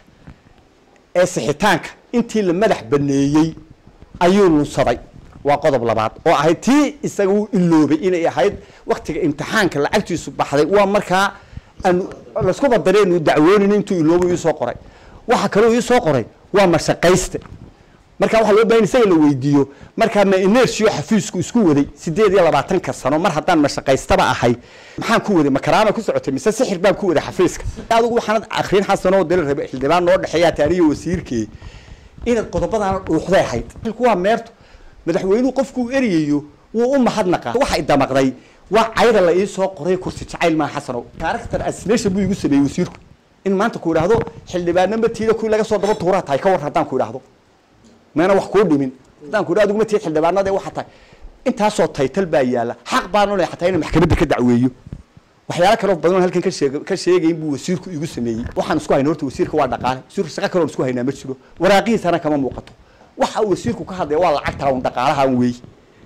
Speaker 2: ee sixitaanka intii la madax baneeyey ayuu lunsaday waa qodob labaad oo ahayd tii isaga uu iloobay inay ahayd waktiga imtixaanka lacagtiisu baxday waa markaa aanu laysku badareenu dacwoonin intuu iloobu ii soo qoray waxa kaloo ii soo qoray waa mashaqayste marka waxaa loo bahan isaga la weydiiyo markaa ma inertiyo xafiisku isku waday sideed iyo labaatanka sano mar haddaan mashaqaystaba ahay maxaan ku waday makaraama ku socotay mise sixir baan ku waday xafiiska adigu waxaanad akrin xasanoo dala rabe xildhibaan noo dhexeeyaa taaniyo wasiirkee inaad qodobadaana dhuuxday ahayd xilku waa meerto madaxweynuhu qofkuu eryayo wuu u mahadnaqaa waxa idamaqday waa cayda la ii soo qoray kursi jacayl maa xasanow character assassination buu igu sameeyey wasiirku in maanta ku idhaahdo xildhibaanna matiida kuwii laga soo daba tuuraa tahay ka war haddaan ku idhaahdo meena wax kuu dhimin haddaan ku idhahdo adigu matiid xildhibaanada waxa tahay intaasoo taytal baa yaalla xaq baan u leeyahay xataa inaan maxkamadda ka dacweeyo waxyaalo kaloo badan oo halkan ka sheeg ka sheegayin buu wasiirku igu sameeyey waxaan isku hayna horta wasiirka waa dhaqaale wasiirka shaqo kaloon isku haynaa ma jiro waraaqihiisana kama muuqato waxa uu wasiirku ka hadlaya waa lacagtaa un dhaqaalaha un weey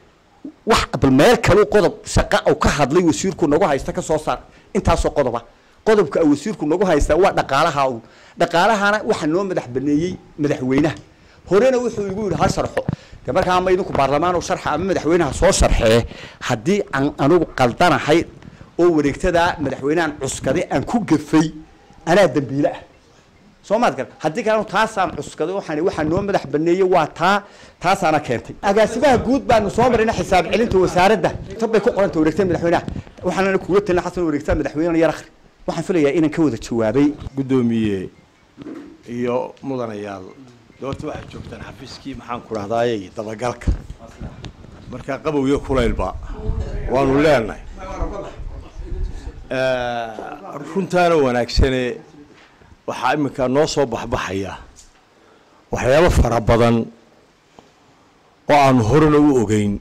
Speaker 2: wax bal meel kaluu qodob shaqa uu ka hadlay wasiirku nagu haysta ka soo saar intaasoo qodoba qodobka uu wasiirku nagu haysta waa dhaqaalaha un dhaqaalahana waxa noo madax baneeyey madaxweynaha horena wuxuu igu yidhi ha sharxo de markaa ama idinku baarlamaan u sharxa ama madaxweynaha soo sharxee haddii aan anigu qaldanahay oo wareegtadaa madaxweynehan cuskaday aan ku gafay anaa dambiile ah soo maad gar haddii kalenu taasaan cuskaday waxaan waxaa noo madax baneeyey waa taa taasaana keentay agaasimaha guud baanu soo marayna xisaab celinta wasaaradda tab bay ku qoranta wareegtada madaxweynaha waxaanana kuula talina xasan wareegtada madaxweynena yar akhri waxaan filayaa inaan ka wada jawaabay
Speaker 6: guddoomiye iyo mudanayaal doorta waxaad joogtaan xafiiskii maxaan ku dhahdaayey dabagalka markaa qabow iyo kulaylba waanu leenahay runtaana wanaagsane waxaa iminka noo soo baxbaxaya waxyaabo fara badan oo aanu horena u ogeyn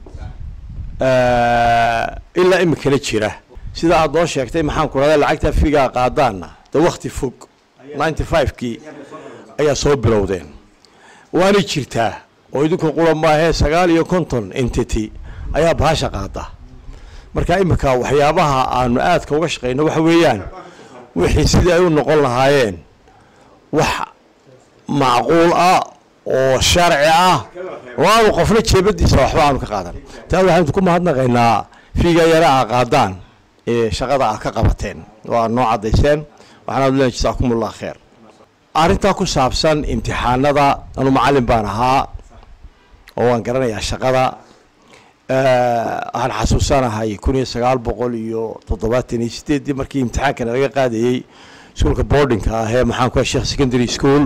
Speaker 6: ilaa iminkana jira sida aad noo sheegtay maxaan ku dhahdaa lacagta figaa qaadaana de wakti fog ninety five-kii ayaa soo bilowdeen waanay jirtaa oo idinku qura maahee sagaal iyo konton entity ayaa bahasha qaada marka iminka waxyaabaha aanu aadka uga shaqeyno waxa weeyaan wixii sidii ay u noqon lahaayeen wax macquul ah oo sharci ah oo aanu qofna jeebadiisa waxba aanu ka qaadan taa waxaanu ku mahadnaqaynaa fiiga yara a qaadaan ee shaqada ah ka qabateen oo aad noo caddayseen waxaanaad leen jasaakumullah kheer arrintaa ku saabsan imtixaanada anu macallin baan ahaa oo waan garanayaa shaqada waxaan xasuusanahay kun iyo sagaal boqol iyo toddobaatan iyo sideeddii markii imtixaankana laga qaadayey iskuolka boardingka ah ee maxaan ku sheekh secondary school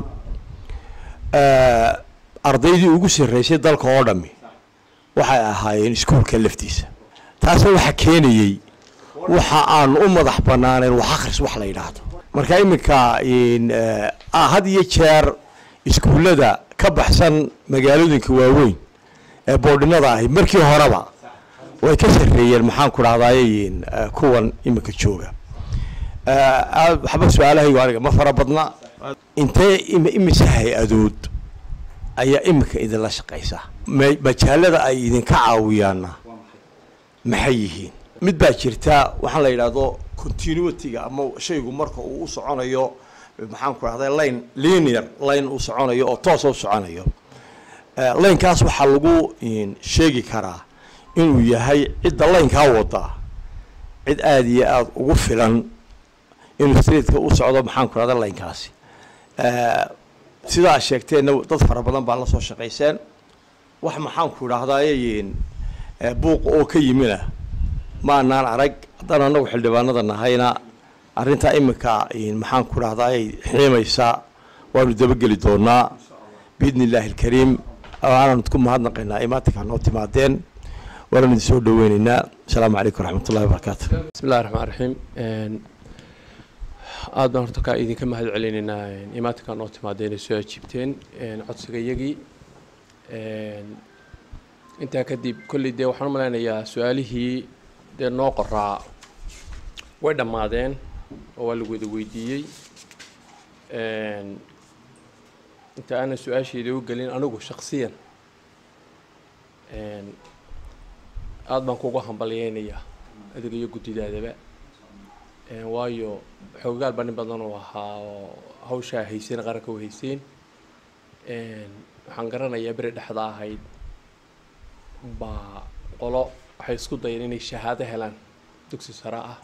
Speaker 6: ardaydii ugu sarreysay dalka oo dhami waxay ahaayeen iskuolka laftiisa taasna waxa keenayey waxa aan u madax banaanayn wax akhris wax la yidhaahdo marka iminka had iyo jeer iskuullada ka baxsan magaalooyinka waaweyn ee boodhinada ahi markii horeba way ka sarreeyeen maxaan ku dhahdaay kuwan iminka jooga waxba su-aalahaygu aniga ma fara badna intee imise hay-adood ayaa iminka idinla shaqaysa majaalada ay idinka caawiyaana maxay yihiin mid baa jirta waxaan la yidhaahdo continuityga ama shaygu marka uu u soconayo maxaan ku dhahday line linear line uu soconayo oo toos u soconayo linekaas waxaa lagu sheegi karaa inuu yahay cidda laynkaa wada cid aada iyo aada ugu filan inuu streetka u socdo maxaan ku dhahda laynkaasi sidaa sheegteenna dad fara badan baa la soo shaqayseen wax maxaan ku idhahdaaye buuq oo ka yimina maanaan arag haddaan anagu xildhibaanada nahayna arrintaa iminka maxaan ku dhahdaay xiimaysa waanu dabageli doonaa biidni illaahi alkariim waanaan ku mahadnaqaynaa imaatinkaa noo timaadeen waanaan idin soo dhaweyneynaa asalaamu calaykum waraxmat ullahi wabarakaatu
Speaker 7: bismi illahi raxmaan raxiim aad baan horta kaa idinka mahad celinaynaa imaatinkaa noo timaadeen ay soo ajiibteen codsiga iyagii intaa kadib kolley dee waxaan u malaynayaa su-aalihii dee noo qoraa way dhammaadeen oo waa lagu wada weydiiyey inta aanan su-aasheeda u gelin anigu shaksiyan aada baan kugu hambalyeynayaa adiga iyo guddidaadaba waayo xoogaal baa nin badan oo ahaa oo hawshaa hayseen qaranka u hayseen waxaan garanayaa beri dhexda ahayd baa qolo waxay isku dayeen inay shahaado helaan dugsi sare ah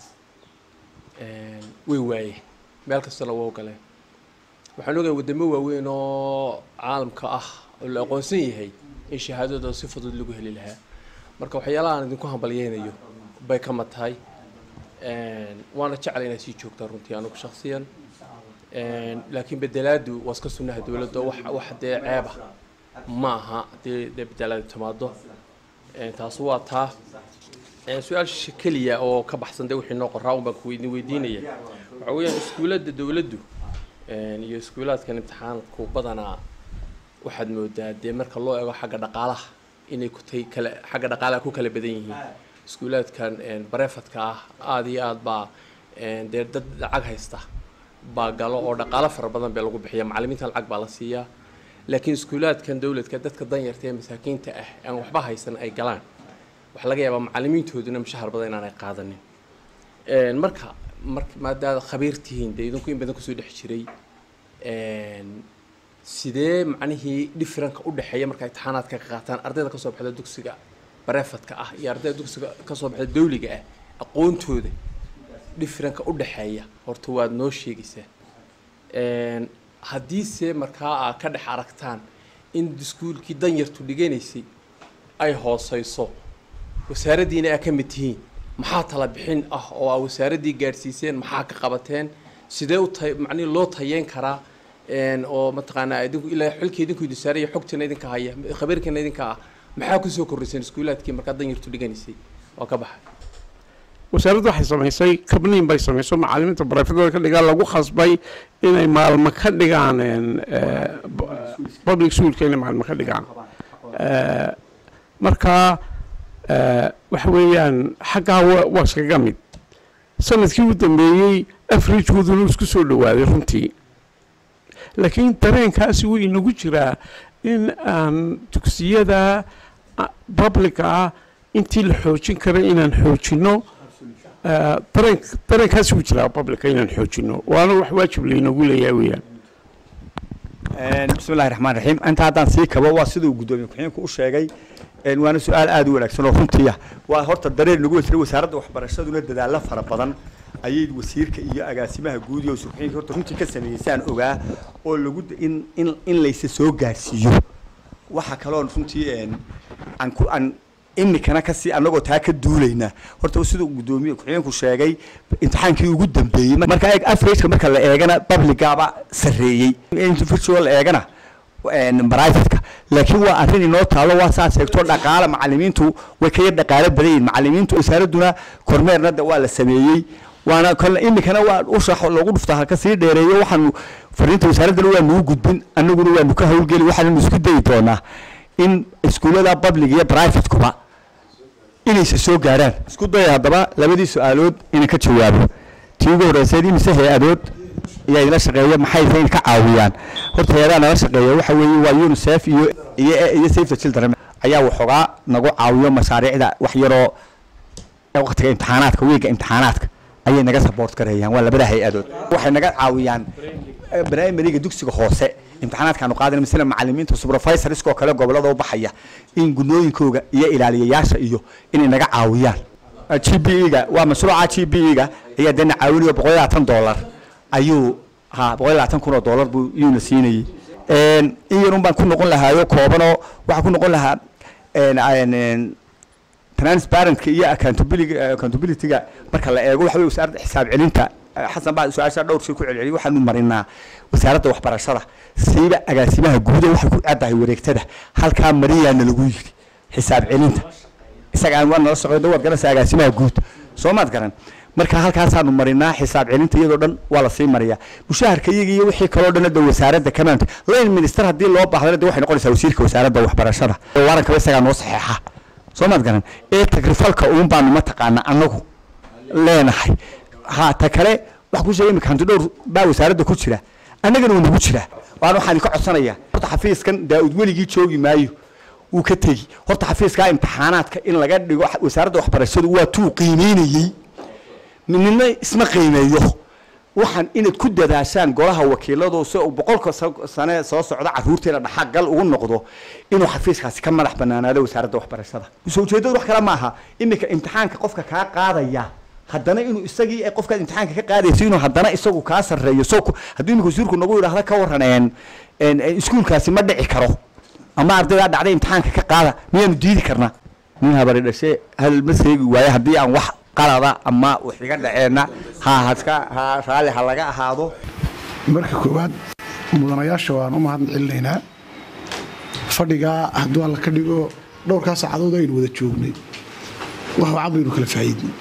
Speaker 7: way waayeen meel kastana waa ogoleen waxaan ogahay waddamo waaweyn oo caalamka ah oo la aqoonsan yahay in shahaadadooda si fudud lagu heli lahaa marka waxyaalaha aan idinku hambalyeynayo bay ka mad tahay waana jeclay inaad sii joogtaa runtii anigu shaksiyan laakiin bedelaadu waa iska sunnaha dowladda wax wax dee ceeba ma aha dee dee bedelaadu timaado taas waa taa su-aasha keliya oo ka baxsan dee wixii noo qoraa un baan kuweydin weydiinaya waxa weeyaan iskuuladda dowladdu iyo iskuulaadkan imtixaanku badanaa waxaad moodaa dee marka loo eego xagga dhaqaalaha inay kutay kale xagga dhaqaalaha ku kala badan yihiin iskuulaadkan barefadka ah aada iyo aada baa dee dad lacag haysta baa galo oo dhaqaalo fara badan bee lagu bixiya macallimiinta lacag baa la siiyaa laakiin iskuulaadkan dowladka dadka danyarta ee masaakiinta ah aan waxba haysan ay galaan waxaa laga yaabaa macallimiintooduna mushahar badan inaanay qaadanin marka mar maadaada khabiir tihiin dee idinku in badan kusoo dhex jiray sidee macnihii differenka u dhexeeya marka imtixaanaadka ka qaataan ardayda kasoo baxda dugsiga barefadka ah iyo ardayda dugsiga kasoo baxda dawliga ah aqoontooda differenka u dhexeeya horta waad noo sheegaysaa haddiise markaa aa ka dhex aragtaan in iskuulkii danyartu dhiganaysay ay hooseyso wasaaraddiina aa ka mid tihiin maxaa tala bixin ah oo aa wasaaraddii gaadhsiiseen maxaa ka qabateen sidee u ta macnihi loo tayeyn karaa oo mataqaanaa idinku ilaa xilkii idinku idin saaraya xogtiina idinka haya khabiirkiina idinka ah maxaa kusoo kordhiseen iskuulaadkii markaa danyartu dhiganaysay waa ka baxay
Speaker 5: wasaaraddu waxay samaysay kabniin bay samayso macallimiinta barefadooda ka dhigaan lagu khasbay inay maalmo ka dhigaan public schoolka inay maalmo ka dhigaan marka waxa weeyaan xaggaa waa iskaga mid sanadkii u dambeeyey afrijkooduna isku soo dhawaaday runtii laakiin dareenkaasi wuu inagu jiraa in aan dugsiyada publica ah intii la xoojin kara inaan xoojinno dareen dareenkaasi wuu jiraa publica inaan xoojinno waana wax waajib laynagu leeyahay weeyaan
Speaker 2: bismi illahi raxmaan raxiim inta haddaan sii kabo waa siduu guddoomiye ku-xigeenku u sheegay waana su-aal aada u wanaagsan oo runtiya waa horta dareer nagu wasiray wasaaradda waxbarashaduna dadaalo fara badan ayay wasiirka iyo agaasimaha guud iyo wasiir horta runtii ka sameeyey saan ogaa oo lagu in in in laysa soo gaarsiiyo waxa kaloon runtii aan ku aan imikana kasii anagoo taa ka duulayna horta siduu guddoomiye ku-xigeenku sheegay imtixaankii ugu dambeeyey marka eeg averageka marka la eegana publicaba sarreeyey virtual la eegana privateka laakiin waa arrin inoo taalo waa saa sheegto dhaqaale macallimiintu way ka yar dhaqaalo badan yihin macallimiintu wasaaradduna kormeerna de waa la sameeyey waana kole imikana waa ushax loogu dhuftaa halka sii dheereeyo waxaanu fariinta wasaaraddana waa nuu gudbin annaguna waanu ka howlgeli waxaannu isku dayi doonaa in iskuullada public iyo privatekuba inaysa soo gaarhaan isku daya haddaba labadii su-aalood inaan ka jawaabo tii ugu horreysay imise hay-adood ayaa idila shaqeeya maxay tahay in ka caawiyaan horta hay-adaha nala shaqeeya waxa weeye waa unicef iyo iyo iyo save the children ayaa waxoogaa nagu caawiyo mashaariicda wax yaroo waqtiga imtixaanaadka weega imtixaanaadka ayay naga support gareeyaan waa labada hay-adood waxay naga caawiyaan primariga dugsiga hoose imtixaanaadkaanu qaadana misle macallimiinta supervisorskoo kale gobolada u baxaya in gunooyinkooga iyo ilaaliyayaasha iyo inay naga caawiyaan g b e-ga waa mashruuca g b e-ga ayaa dee na caawinayo boqol iyo labaatan dollar ayuu ha boqol iyo labaatan kun oo dollar buu iyuuna siinayey in yarun baan ku noqon lahaayo koobanoo waxaa ku noqon lahaa transparentka iyo accountability accountability-ga marka la eego waxa wey wasaaradda xisaab celinta xasan baa su-aasha dhowr shay ku celceliyay waxaanu marinaa wasaaradda waxbarashada siiba agaasimaha guuda waxay ku caddahay wareegtada halkaa mariyaana lagu yiri xisaab celinta isaga aan waa nala socdo waad garanaysaa agaasimaha guud soo maad garan marka halkaasaanu marinaa xisaab celinta iyadoo dhan waa lasii mariyaa mushaharka iyaga iyo wixii kaloo dhan de wasaaradda kamaanta line minister haddii loo baahdana de waxay noqonaysaa wasiirka wasaaradda waxbarashada waarankaba isagaa noo saxeexa soo maad garan ee tagrifalka uun baanu mataqaana annagu leenahay ha ta kale wax ku sheegay imika hanti dhowr baa wasaaradda ku jira annagana uu nagu jiraa waan waxaan idinka codsanayaa horta xafiiskan daa-ud weligii joogi maayo wuu ka tegi horta xafiiskaa imtixaanaadka in laga dhigo wasaaradda waxbarashadu waa tuu qiimeynayey nina isma qiimeeyo waxaan inaad ku dadaashaan golaha wakiiladu si uu boqolka sa- sane soo socda caruurteena dhaxagal ugu noqdo inuu xafiiskaasi ka madax banaanaado wasaaradda waxbarashada soo ujeedadu wax kale ma aha iminka imtixaanka qofka kaa qaadaya haddana inuu isagii ay qofkaad imtixaanka ka qaadayso inuu haddana isagu kaa sarreeyo so ku- hadduu iminka wasiirku nagu yidhaahda ka waran een- een- een iskuulkaasi ma dhici karo ama ardaydaa dhacday imtixaanka ka qaada miyaanu diidi karnaa nin habari dhashe hal ma seegi waayo haddii aan wax qalada ama wax iga dhaceenna ha haska ha raalli ha laga ahaado
Speaker 1: marka koowaad mudanayaasha waan u mahad celinaynaa fadhigaa hadduu alla ka dhigo dhowrkaa saacadood aynu wada joognay wax wacan baynu kala faa'iidnay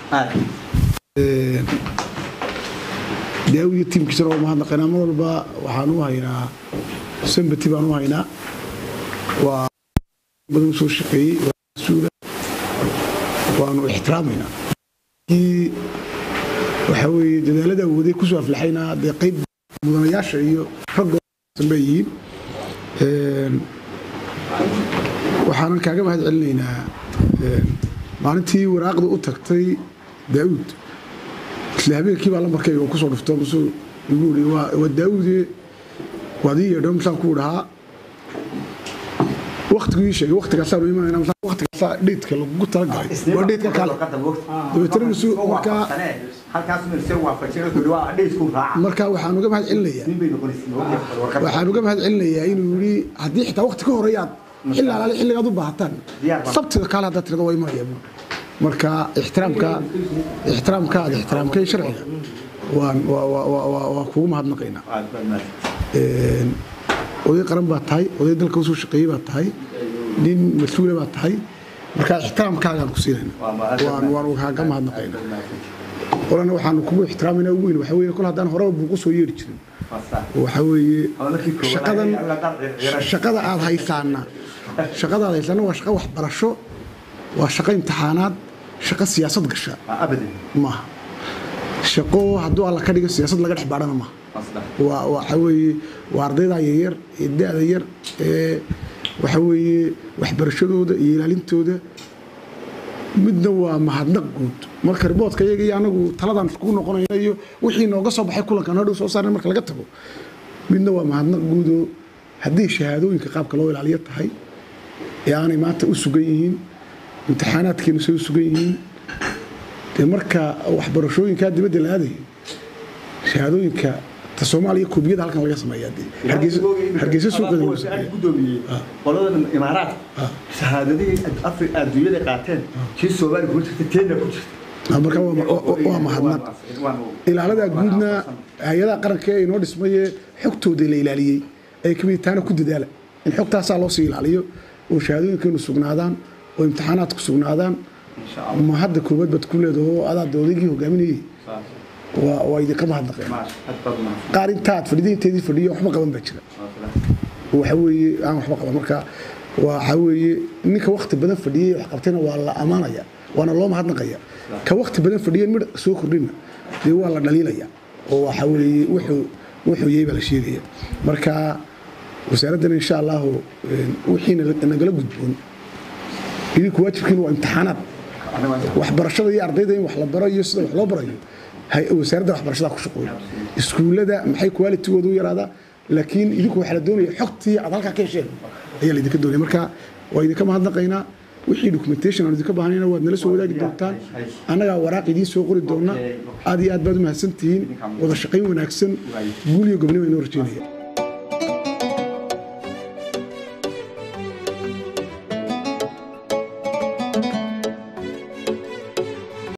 Speaker 1: daawi iyo tiimkiisana waa mahadnaqaynaa mar walba waxaan u haynaa sambati baan u haynaa waa badan soo shaqeeyey waa mas-uula waanu ixtiraamaynaa kii waxaa weeye dadaalada awooday kusoo aflaxaynaa dee qayb mudanayaasha iyo raggooda bay yihiin Een, waxaanan kaaga mahad celinaynaa een, maalintii waraaqda u tagtay daawud isla habeenkii baa lambarkayga uu kusoo dhufto masuu igu ii waa waa daawude waad ii yeedho masaan kuu dhahaa waktigu ii sheegay waktigaasaanu imanayna masaan waktigaasaa dheydka lagugu talagalay waa dheydka kale dabeetana masuu markaa markaa waxaan uga mahad celinayaa waxaan uga mahad celinayaa inuu yidhi haddii xitaa wakti ka horeeyaad xilli alaale xilligaad u baahataan sabtida kaale haddaad tirada waa imanaya buuri marka ixtiraamka ixtiraamka aad ixtiraamkay sharciga waan waa waa waa waa waa kugu mahadnaqaynaa Een, oday qaran baa tahay oday dalka usoo shaqeeyey baa tahay nin mas-uula baa tahay marka ixtiraamkaagaan ku siinayna waan waan kaaga mahadnaqaynaa olana waxaanu kugu ixtiraamayna ugu weyn waxa weeye kol haddaan horeba buuqu soo yeeri jirin waxa weeye shaqadan shaqada aad haysaana shaqada aad haysaana waa shaqo waxbarasho waa shaqo imtixaanaad shaqo siyaasad gasha maaha shaqo hadduu alla ka dhigo siyaasad laga dhex baadhana maaha waa waxa weeye waa ardayda yaryar ee da-da yar ee waxa weeye waxbarashadooda iyo ilaalintooda midna waa mahadnaq guud marka riboodka iyaga iyo anagu taladan iskugu noqonayna iyo wixii nooga soo baxay kulankan hadhow soo saarna marka laga tago midna waa mahadnaq guudoo haddii shahaadooyinka qaabka loo ilaaliyo tahay ee aanay maanta u sugan yihiin imtixaanaadkeenu say u sugan yihiin dee marka waxbarashooyinkaa dibadda la aadayo shahaadooyinka ta soomaaliya koobiyada halkan laga sameeyaa dee hargeysa hargeysa suuqeeda lagu sameeyaa
Speaker 2: gudoomiye qolada imaaraat shahaadadihii afri adduunyada qaateen kii soomaaliya ku jirta teena ku jirta
Speaker 1: Ah, marka waa ma- waa- waa mahadnaq ilaaladaa guudna hay-adaha qaranka ee inoo dhismaye xogtooda la ilaaliyey ay ka mid taana ku dadaala in xogtaasaa loo sii ilaaliyo oo shahaadooyinkeenu sugnaadaan oo imtixaanaadku sugnaadaan ma hadda koobaad baad ku leedaho adaad odaygii hogaaminayey waa waa idinka mahadnaqeen qaar intaad fadhiday inteedii fadhiyo waxba qaban baa jira waxa weeye aan waxba qaban marka waxa weeye ninka wakti badan fadhiyey wax qabtayna waa la amaanaya waana loo mahadnaqaya ka wakti badan fadhiyeen midh soo kordhina dee waa la dhaliilaya oo waxa weeye wuxuu wuxuu yahay baa la sheegaya marka wasaaraddan insha allahu een, wixii nala- nagala gudboon idinku waajibkiina waa imtixaanaad waxbarashada iyo ardayda in wax la baro iyo sida wax loo barayo hay- wasaaradda waxbarashada ku shaqooya iskuullada maxay qualitigooda u yaraadaa laakiin idinku waxaa la doonaya xogtii aad halkaa ka hesheen ayaa laydinka doonaya marka waa idinka mahadnaqaynaa wixii documentation aan idinka baahnayna waad nala soo wadaagi doontaan annagaa waraaq idiin soo qori doona aad iyo aad baad u mahadsan tihiin wada shaqayn wanaagsan guul iyo gobnimo inoo rajeynaya